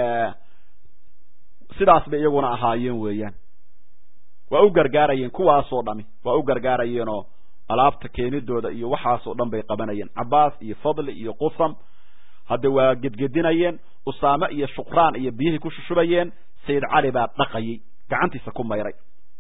sidaas bay iyaguna ahaayeen weeyaan waa u gargaarayeen kuwaasoo dhami waa u gargaarayeenoo alaabta keenidooda iyo waxaasoo dhan bay qabanayeen cabbaas iyo fadli iyo qusam hadde waa gedgedinayeen usaame iyo shuqraan iyo biyihii ku shushubayeen sayid cali baa dhaqayay gacantiisa ku mayray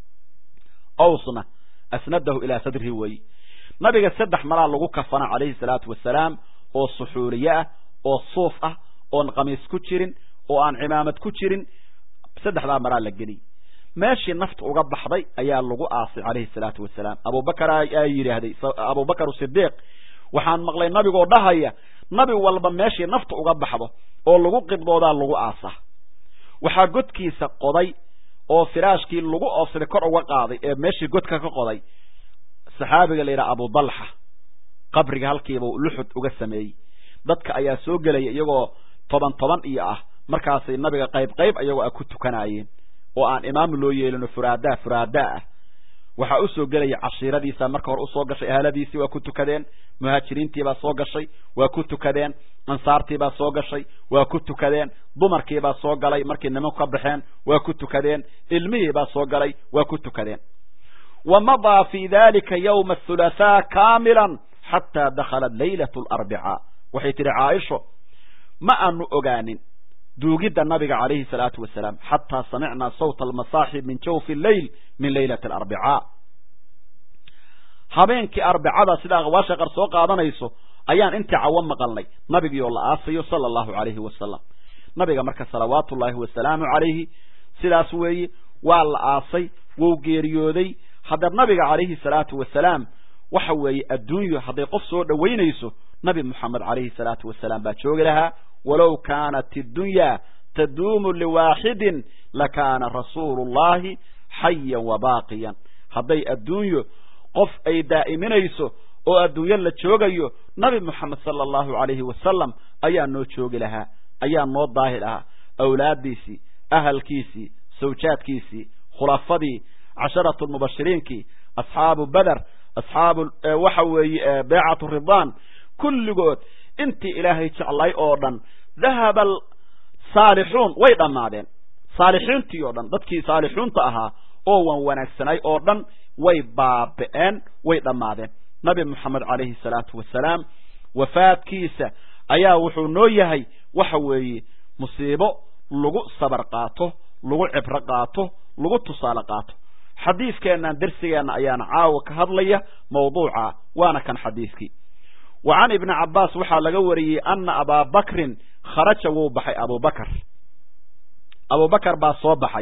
owsna asnadahu ilaa sadrihi weeye nabiga saddex malaa lagu kafana calayhi salaatu wasalaam oo suxuuliye ah oo suuf ah oon qamiis ku jirin oo aan cimaamad ku jirin saddexdaa maraa la geliyy meeshii nafta uga baxday ayaa lagu aasay calayhi salaatu wasalaam abubakar aa yidhaahday abubakar sidiiq waxaan maqlay nabigoo dhahaya nabi walba meeshii nafta uga baxdo oo lagu qibdoodaa lagu aasaa waxaa godkiisa qoday oo firaashkii lagu oofsaday kor uga qaaday ee meeshii godka ka qoday saxaabiga la yidhaha abudalxa qabriga halkiiba luxud uga sameeyey dadka ayaa soo gelaya iyagoo toban toban iyo ah markaasay nabiga qayb qayb iyagoo ah ku tukanaayeen oo aan imaam loo yeelino furaadaa furaadaa ah waxaa usoo gelaya cashiiradiisa marka hore usoo gashay ahaladiisii waa ku tukadeen muhaajiriintiibaa soo gashay waa ku tukadeen ansaartiibaa soo gashay waa ku tukadeen dumarkiibaa soo galay markii nimanku ka baxeen waa ku tukadeen ilmihiibaa soo galay waa ku tukadeen wa madaa fi dalika yawma athulaathaa kaamilan xataa dakhalat laylat alarbicaa waxay tihi caaisho ma aanu ogaanin duugidda nabiga calayhi salaatu wasalaam xataa samicnaa sawta almasaaxib min jawfi lleyl min laylati alarbicaa habeenkii arbicada sida aqwaasha qar soo qaadanayso ayaan intii cawo maqalnay nabigiioo la aasayo sala allahu calayhi wasalam nabiga marka salawaatu ullaahi wasalaamu calayhi sidaas weeye waa la aasay wou geeriyooday haddeer nabiga calayhi salaatu wasalaam waxa weeye adduunyo hadday qof soo dhowaynayso nabi moxamed calayhi salaatu wasalaam baa joogi lahaa walow kaanat iddunya taduumu liwaaxidin lakaana rasuulu llahi xayan wa baaqiyan hadday adduunyo qof ay daa'iminayso oo adduunyo la joogayo nabi moxamed sala allahu calayhi wasalam ayaa noo joogi lahaa ayaa noo daahi lahaa awlaaddiisii ahalkiisii sawjaadkiisii khulafadii casharatu lmubashiriinkii asxaabu beder asxaabu waxa weeye beecatu ridaan kulligood intii ilaahay jeclay oo dhan dahaba saalixuun way dhammaadeen saalixiintii oo dhan dadkii saalixuunta ahaa oo wan wanaagsanay oo dhan way baabi'een way dhammaadeen nabi moxamed calayhi salaatu wasalaam wafaadkiisa ayaa wuxuu noo yahay waxa weeye musiibo lagu sabar qaato lagu cibro qaato lagu tusaale qaato xadiiskeennan dersigeenna ayaana caawa ka hadlaya mawduuca waana kan xadiiskii wa can ibni cabbaas waxaa laga wariyey ana abaa bakrin kharaja wuu baxay abubakar abubakar baa soo baxay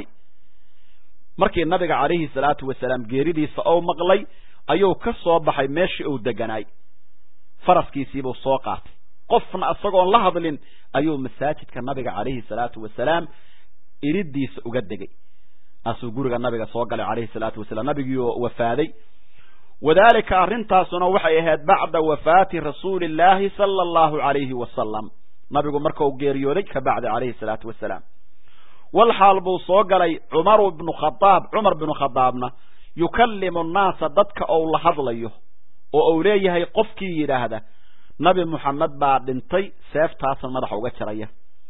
markii nabiga calayhi salaatu wasalaam geeridiisa ou maqlay ayuu ka soo baxay meeshii uu deganaay faraskiisiibuu soo qaatay qofna isagoon la hadlin ayuu masaajidka nabiga calayhi salaatu wasalaam iridiisa uga degay asuu guriga nabiga soo galay calayhi salaatu wasalaam nabigiioo wafaaday wadalika arrintaasuna waxay ahayd bacda wafaati rasuuli illaahi sala allahu calayhi wasalam nabigu markau geeriyooday ka bacdi calayhi salaatu wasalaam wal xaal buu soo galay cumaru bnu khadaab cumar binu khadaabna yukallimu nnaasa dadka ou la hadlayo oo uu leeyahay qofkii yidhaahda nabi moxamed baa dhintay seeftaasan madaxa uga jaraya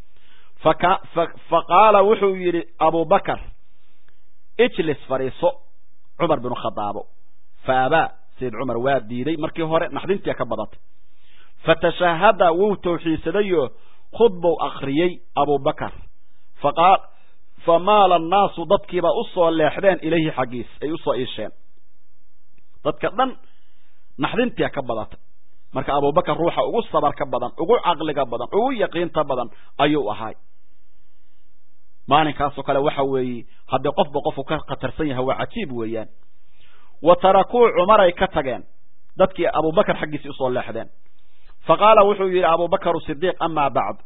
fa qaala wuxuu yidhi abubakar ijlis fadhiiso cumar binu khadaabo faabaa sayid cumar waa diiday markii hore naxdintia ka badatay fatashahada wuu tawxiidsadayoo khudbou akriyey abubakar faqaal famaala annaasu dadkiibaa usoo leexdeen ilayhi xaggiis ay usoo iisheen dadka dhan naxdintia ka badatay marka abubakar ruuxa ugu sabarka badan ugu caqliga badan ugu yaqiinta badan ayuu ahay maalinkaasoo kale waxa weeye haddii qofba qofku ka khatarsan yahay waa cajiib weeyaan wa tarakuu cumaray ka tageen dadkii abubakar xaggiisii usoo leexdeen fa qaala wuxuu yidhi abubakar sidiiq amaa bacd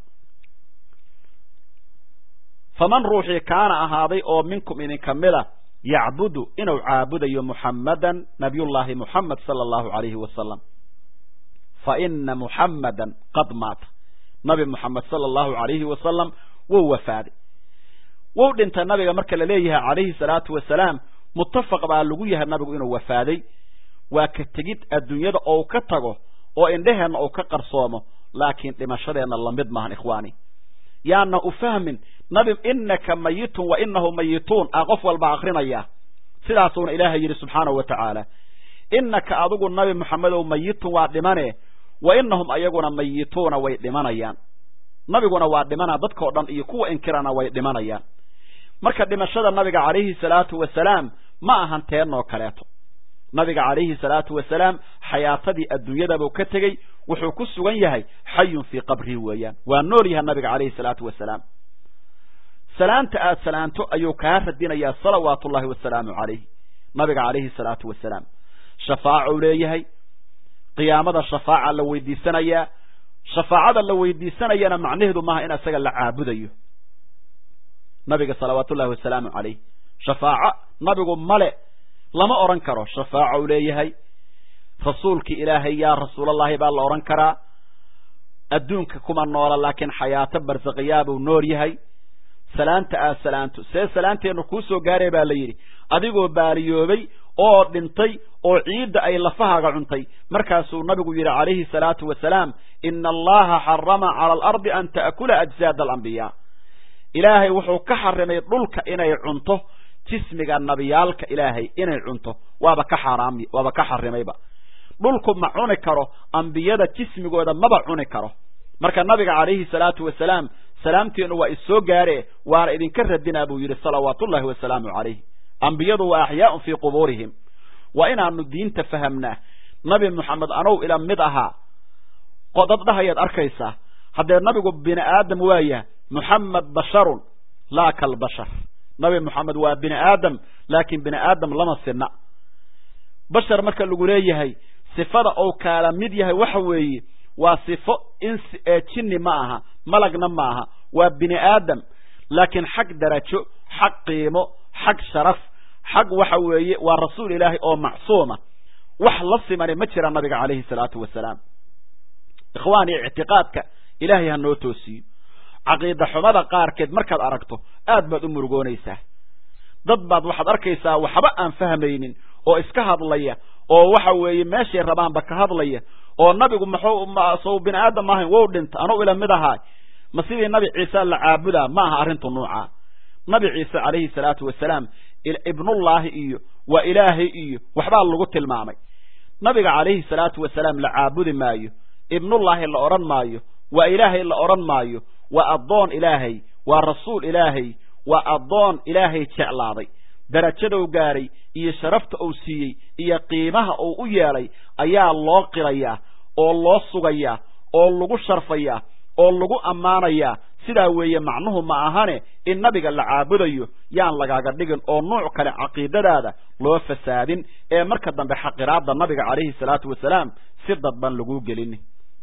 faman ruuxii kaana ahaaday oo minkum idinka mida yacbudu inuu caabudayo muxammadan nabiyullaahi muxamed sala allahu calayhi wasalam fa ina muxammadan qad maata nabi muxamed sala allahu calayhi wasalam wou wafaaday wou dhintay nabiga marka la leeyahay calayhi salaatu wasalaam muttafaq baa lagu yahay nabigu inuu wafaaday waa ka tegid adduunyada ou ka tago oo indheheenna uu ka qarsoomo laakiin dhimashadeenna lamid maahan ikhwaani yaana u fahmin nabi inaka mayitun wa inahu mayituun a qof walba akrinaya sidaasuuna ilaahay yidhi subxaanahu wa tacaala inaka adigu nabi moxamedow mayitun waa dhimane wa inahum ayaguna mayituuna way dhimanayaan nabiguna waa dhimanaa dadkao dhan iyo kuwa inkirana way dhimanayaan marka dhimashada nabiga calayhi salaatu wasalaam ma ahan teenoo kaleeto nabiga calayhi salaatu wasalaam xayaatadii adduunyadabuu ka tegey wuxuu ku sugan yahay xayun fii qabrihi weeyaan waa nool yahay nabiga calayhi salaatu wasalaam salaanta aad salaanto ayuu kaa radinayaa salawaatu ullahi wasalaamu calayh nabiga calayhi salaatu wasalaam shafaacou leeyahay qiyaamada shafaaca la weydiisanayaa shafaacada la weydiisanayana macnaheedu maaha in isaga la caabudayo nabiga salawaatu ullahi wasalaamu calayh shafaaco nabigu male lama odhan karo shafaacou leeyahay rasuulki ilaahay yaa rasuulallahi baa la odhan karaa adduunka kuma noola laakiin xayaato barsaqiyaabuu nool yahay salaanta aad salaanto see salaanteennu kuu soo gaaray baa la yidhi adigoo baaliyoobay oo dhintay oo ciidda ay lafahaaga cuntay markaasuu nabigu yidhi calayhi salaatu wasalaam ina allaha xarama cala alardi an ta'kula ajsaada alambiyaa ilaahay wuxuu ka xarimay dhulka inay cunto jismiga nabiyaalka ilaahay inay cunto waaba ka xaaraam waaba ka xarimayba dhulku ma cuni karo ambiyada jismigooda maba cuni karo marka nabiga calayhi salaatu wasalaam salaamteenu waa issoo gaare waana idinka radinaa buu yidhi salawaatullahi wasalaamu calayh ambiyadu waa axyaaun fii qubuurihim waa inaanu diinta fahamnaa nabi moxamed anow ila mid ahaa dad dhahayaad arkaysaa haddee nabigu bini aadam waaya moxamed basharun laa kalbashar nabi moxamed waa bini aadam laakiin bini aadam lama sinna bashar marka lagu leeyahay sifada ou kaala mid yahay waxa weeye waa sifo insi ee jinni ma aha malagna ma aha waa bini aadam laakiin xag darajo xag qiimo xag sharaf xag waxa weeye waa rasuul ilaahay oo macsuuma wax la simani ma jira nabiga calayhi salaatu wasalaam ikhwaani ictiqaadka ilaahay ha noo toosiyo caqiida xumada qaarkeed markaad aragto aad baad u murugoonaysaa dad baad waxaad arkaysaa waxba aan fahmaynin oo iska hadlaya oo waxa weeye meeshay rabaanba ka hadlaya oo nabigu muxuu sow bini aadam ahayn wow dhinta anuu ila mid ahaay ma sidii nabi ciise la caabudaa ma aha arrintu nuucaa nabi ciise calayhi salaatu wasalaam ibnullaahi iyo waa ilaahay iyo waxbaa lagu tilmaamay nabiga calayhi salaatu wasalaam la caabudi maayo ibnullaahi la odhan maayo waa ilaahay la odhan maayo waa addoon ilaahay waa rasuul ilaahay waa addoon ilaahay jeclaaday darajadou gaaray iyo sharafta uu siiyey iyo qiimaha uu u yeelay ayaa loo qirayaa oo loo sugayaa oo lagu sharfayaa oo lagu ammaanayaa sidaa weeye macnuhu ma ahane in nabiga la caabudayo yaan lagaaga dhigin oo nuuc kale caqiidadaada loo fasaadin ee marka dambe xaqiraada nabiga calayhi salaatu wasalaam si dadban laguu gelini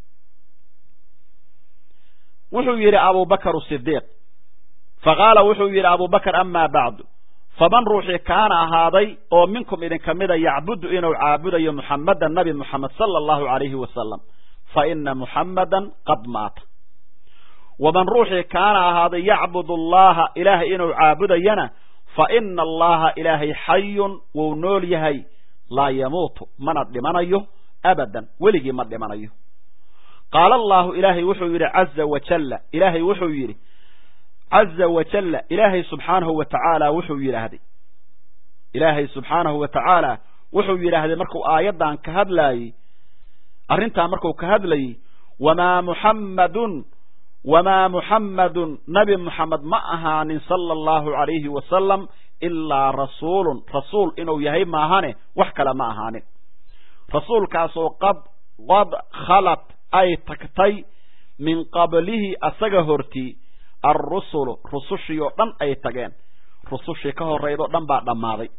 wuxuu yidhi abubakar sidiiq faqaala wuxuu yidhi abubakar amaa bacdu faman ruuxii kaana ahaaday oo minkum idinka mida yacbudu inuu caabudayo muxammadan nabi muxamed sala allahu calayhi wasalam fa ina muxammadan qad maata waman ruuxii kaana ahaaday yacbud allaha ilaahay inuu caabudayana fa ina allaha ilaahay xayun wuu nool yahay laa yamuutu mana dhimanayo abadan weligii ma dhimanayo qaala allahu ilaahay wuxuu yidhi caza wajalla ilaahay wuxuu yidhi caza wajalla ilaahay subxaanahu wa tacaala wuxuu yidhaahday ilaahay subxaanahu wa tacaala wuxuu yidhaahday markuu aayaddan ka hadlaayey arrintaa markuu ka hadlayey wamaa muxammadun wamaa muxammadun nabi muxamed ma ahaanin sala allahu calayhi wasalam ilaa rasuulun rasuul inuu yahay maahane wax kale ma ahaanin rasuulkaasoo qad qad khalat ay tagtay min qablihi asaga hortii alrusulu rusushii oo dhan ay tageen rusushii ka horraydoo dhan baa dhammaaday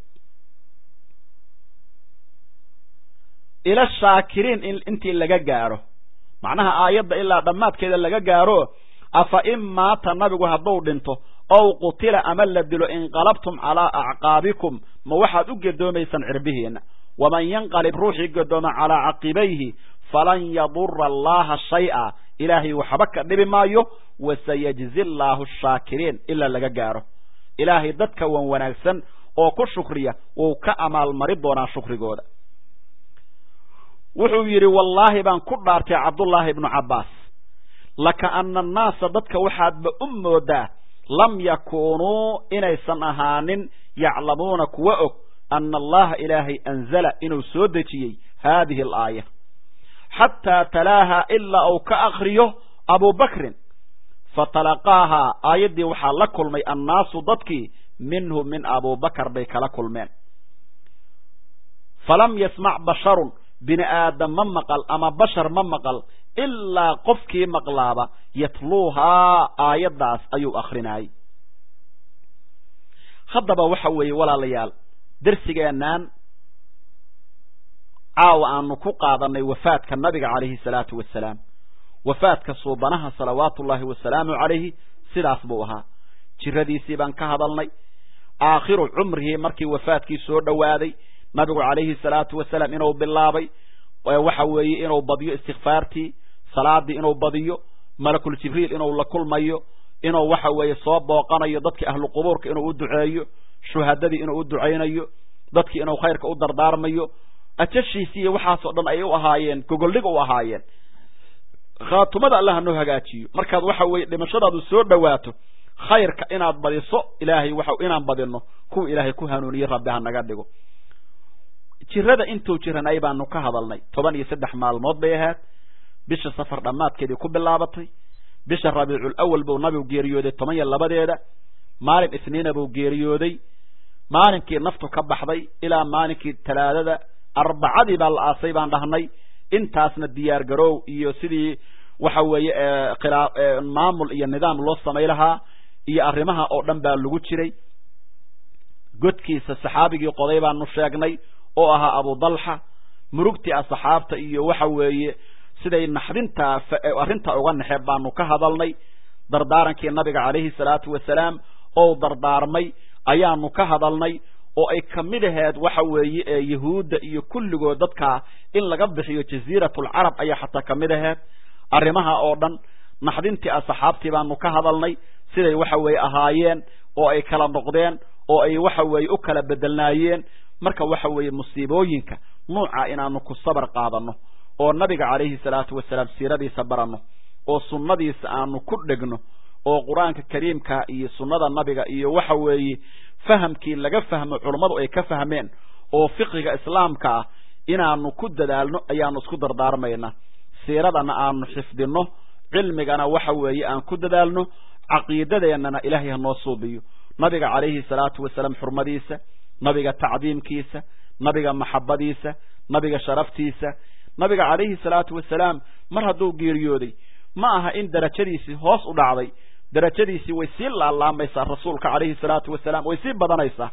ila shaakiriin in intii laga gaaro macnaha aayadda ilaa dhammaadkeeda laga gaaro afa in maata nabigu hadduu dhinto ow qutila ama la dilo inqalabtum calaa acqaabikum ma waxaad u gedoomaysaan cirbihiinna waman yanqalib ruuxii gedooma calaa caqibayhi falan yadura allaha shay-a ilaahay waxba ka dhibi maayo wasayajzi allaahu shaakiriin ilaa laga gaaro ilaahay dadka wan wanaagsan oo ku shukriya wuu ka amaalmari doonaa shukrigooda wuxuu yidhi wallaahi baan ku dhaartay cabdullaahi ibnu cabbaas lakaana annaasa dadka waxaadba u moodaa lam yakuunuu inaysan ahaanin yaclamuuna kuwa og ana allaha ilaahay anzala inuu soo dejiyey haadihi alaaya xataa talaaha ilaa uu ka akriyo abubakrin fatalaqaahaa aayaddii waxaa la kulmay annaasu dadkii minhu min abubakar bay kala kulmeen falam yasmac basharun bini aadam ma maqal ama bashar ma maqal ilaa qofkii maqlaaba yatluuhaa aayaddaas ayuu akrinayay haddaba waxa weeye walaalayaal dersigeennan caawa aanu ku qaadanay wafaadka nabiga calayhi salaatu wasalaam wafaadka suubanaha salawaatu ullaahi wasalaamu calayhi sidaas buu ahaa jiradiisii baan ka hadalnay aakhiru cumrihii markii wafaadkii soo dhowaaday nabigu calayhi salaatu wasalaam inuu bilaabay waxa weeye inuu badiyo istikfaartii salaadii inuu badiyo malakul jibriil inuu la kulmayo inuu waxa weeye soo booqanayo dadkii ahlu qubuurka inuu u duceeyo shuhadadii inuu u ducaynayo dadkii inuu khayrka u dardaarmayo ajashiisi iyo waxaasoo dhan ay u ahaayeen gogoldhig u ahaayeen khaatumada allah hanoo hagaajiyo markaad waxa weeye dhimashadaadu soo dhowaato khayrka inaad badiso ilaahay waxa inaan badino kuwa ilaahay ku hanuuniye rabbi ha naga dhigo jirada intuu jiranay baanu ka hadalnay toban iyo saddex maalmood bay ahayd bisha safar dhammaadkeedii ku bilaabatay bisha rabiicul awal buu nabigu geeriyooday toban iyo labadeeda maalin isniina buu geeriyooday maalinkii naftu ka baxday ilaa maalinkii talaadada arbacadii baa la aasay baan dhahnay intaasna diyaar garoow iyo sidii waxa weeye khilaa maamul iyo nidaam loo samay lahaa iyo arrimaha oo dhan baa lagu jiray godkiisa saxaabigii qoday baanu sheegnay oo ahaa abudalxa murugtii asxaabta iyo waxa weeye siday naxdintaa arrintaa uga naxeeb baanu ka hadalnay dardaarankii nabiga calayhi salaatu wasalaam oo dardaarmay ayaanu ka hadalnay oo ay kamid aheed waxa weeye ee yahuudda iyo kulligood dadkaa in laga bixiyo jaziiratulcarab ayaa xataa kamid aheed arrimaha oo dhan naxdintii asxaabtii baanu ka hadalnay siday waxa weeye ahaayeen oo ay kala noqdeen oo ay waxa weeye u kala bedelnaayeen marka waxa weeye musiibooyinka nuuca inaanu ku sabar qaadano oo nabiga calayhi salaatu wasalaam siiradiisa baranno oo sunnadiisa aanu ku dhegno oo qur-aanka kariimka iyo sunnada nabiga iyo waxa weeye fahamkii laga fahmo culummadu ay ka fahmeen oo fiqiga islaamka ah inaanu ku dadaalno ayaanu isku dardaarmaynaa siiradana aanu xifdinno cilmigana waxa weeye aan ku dadaalno caqiidadeennana ilaahay hanoo suubiyo nabiga calayhi salaatu wasalaam xurmadiisa nabiga tacdiimkiisa nabiga maxabadiisa nabiga sharaftiisa nabiga calayhi salaatu wasalaam mar hadduu geeriyooday ma aha in darajadiisii hoos u dhacday darajadiisii way sii laalaamaysaa rasuulka calayhi salaatu wasalaam way sii badanaysaa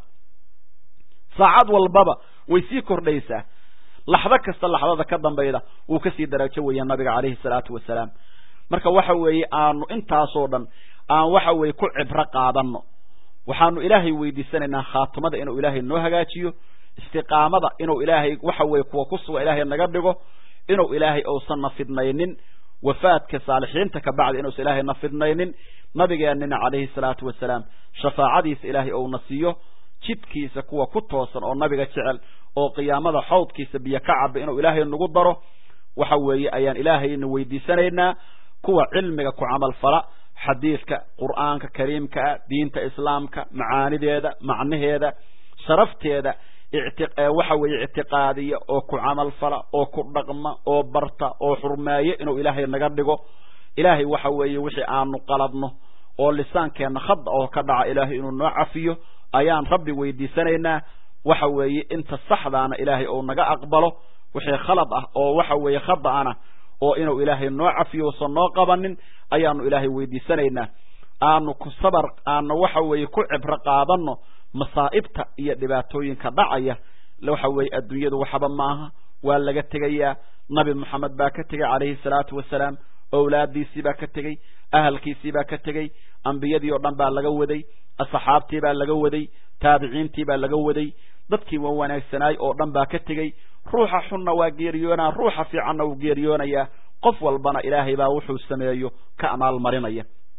saacad walbaba way sii kordhaysaa laxdo kasta laxdada ka dambayda wuu kasii darajo weeya nabiga calayhi salaatu wasalaam marka waxa weeye aanu intaasoo dhan aan waxa weeye ku cibro qaadano waxaanu ilaahay weydiisanaynaa khaatimada inuu ilaahay noo hagaajiyo istiqaamada inuu ilaahay waxa weeye kuwa ku suga ilaahay naga dhigo inuu ilaahay uusan na fidnaynin wafaadka saalixiinta ka bacdi inuusan ilaahay na fidnaynin nabigeenina calayhi salaatu wasalaam shafaacadiisa ilaahay ouna siiyo jidkiisa kuwa ku toosan oo nabiga jecel oo qiyaamada xawdkiisa biyo ka caba inuu ilaahay nagu daro waxa weeye ayaan ilaahayna weydiisanaynaa kuwa cilmiga ku camal fala xadiidka qur'aanka kariimka ah diinta islaamka macaanideeda macnaheeda sharafteeda waxa weeye ictiqaadiya oo ku camal fala oo ku dhaqma oo barta oo xurmeeyo inuu ilaahay naga dhigo ilaahay waxa weeye wixii aanu qaladno oo lisaankeenna khada oo ka dhaca ilaahay inuu noo cafiyo ayaan rabbi weydiisanaynaa waxa weeye inta saxdaana ilaahay ou naga aqbalo wixii khalad ah oo waxa weeye khada'ana oo inuu ilaahay noo cafiyo usan noo qabanin ayaanu ilaahay weydiisanaynaa aanu ku sabar aanu waxa weeye ku cibro qaadano masaa'ibta iyo dhibaatooyinka dhacaya waxa weeye adduunyadu waxba maaha waa laga tegayaa nabi moxamed baa ka tegey calayhi salaatu wasalaam owlaadiisii baa ka tegey ahalkiisii baa ka tegey ambiyadii oo dhan baa laga waday asxaabtii baa laga waday taabiciintii baa laga waday dadkii waa wanaagsanaay oo dhan baa ka tegey ruuxa xunna waa geeriyoonaa ruuxa fiicanna wuu geeriyoonayaa qof walbana ilaahay baa wuxuu sameeyo ka amaalmarinaya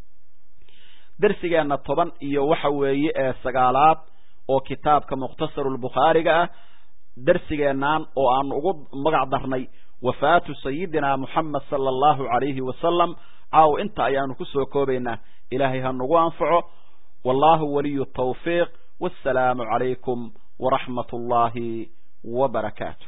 darsigeenna toban iyo waxa weeye ee sagaalaad oo kitaabka mukhtasarulbukhaariga ah darsigeennan oo aanu ugu magac darnay wafaatu sayidina moxamed sala allahu calayhi wasalam caaw inta ayaanu kusoo koobaynaa ilaahay ha nagu anfaco wallahu waliyu tawfiiq wassalaamu calaykum waraxmat ullahi wa barakaatu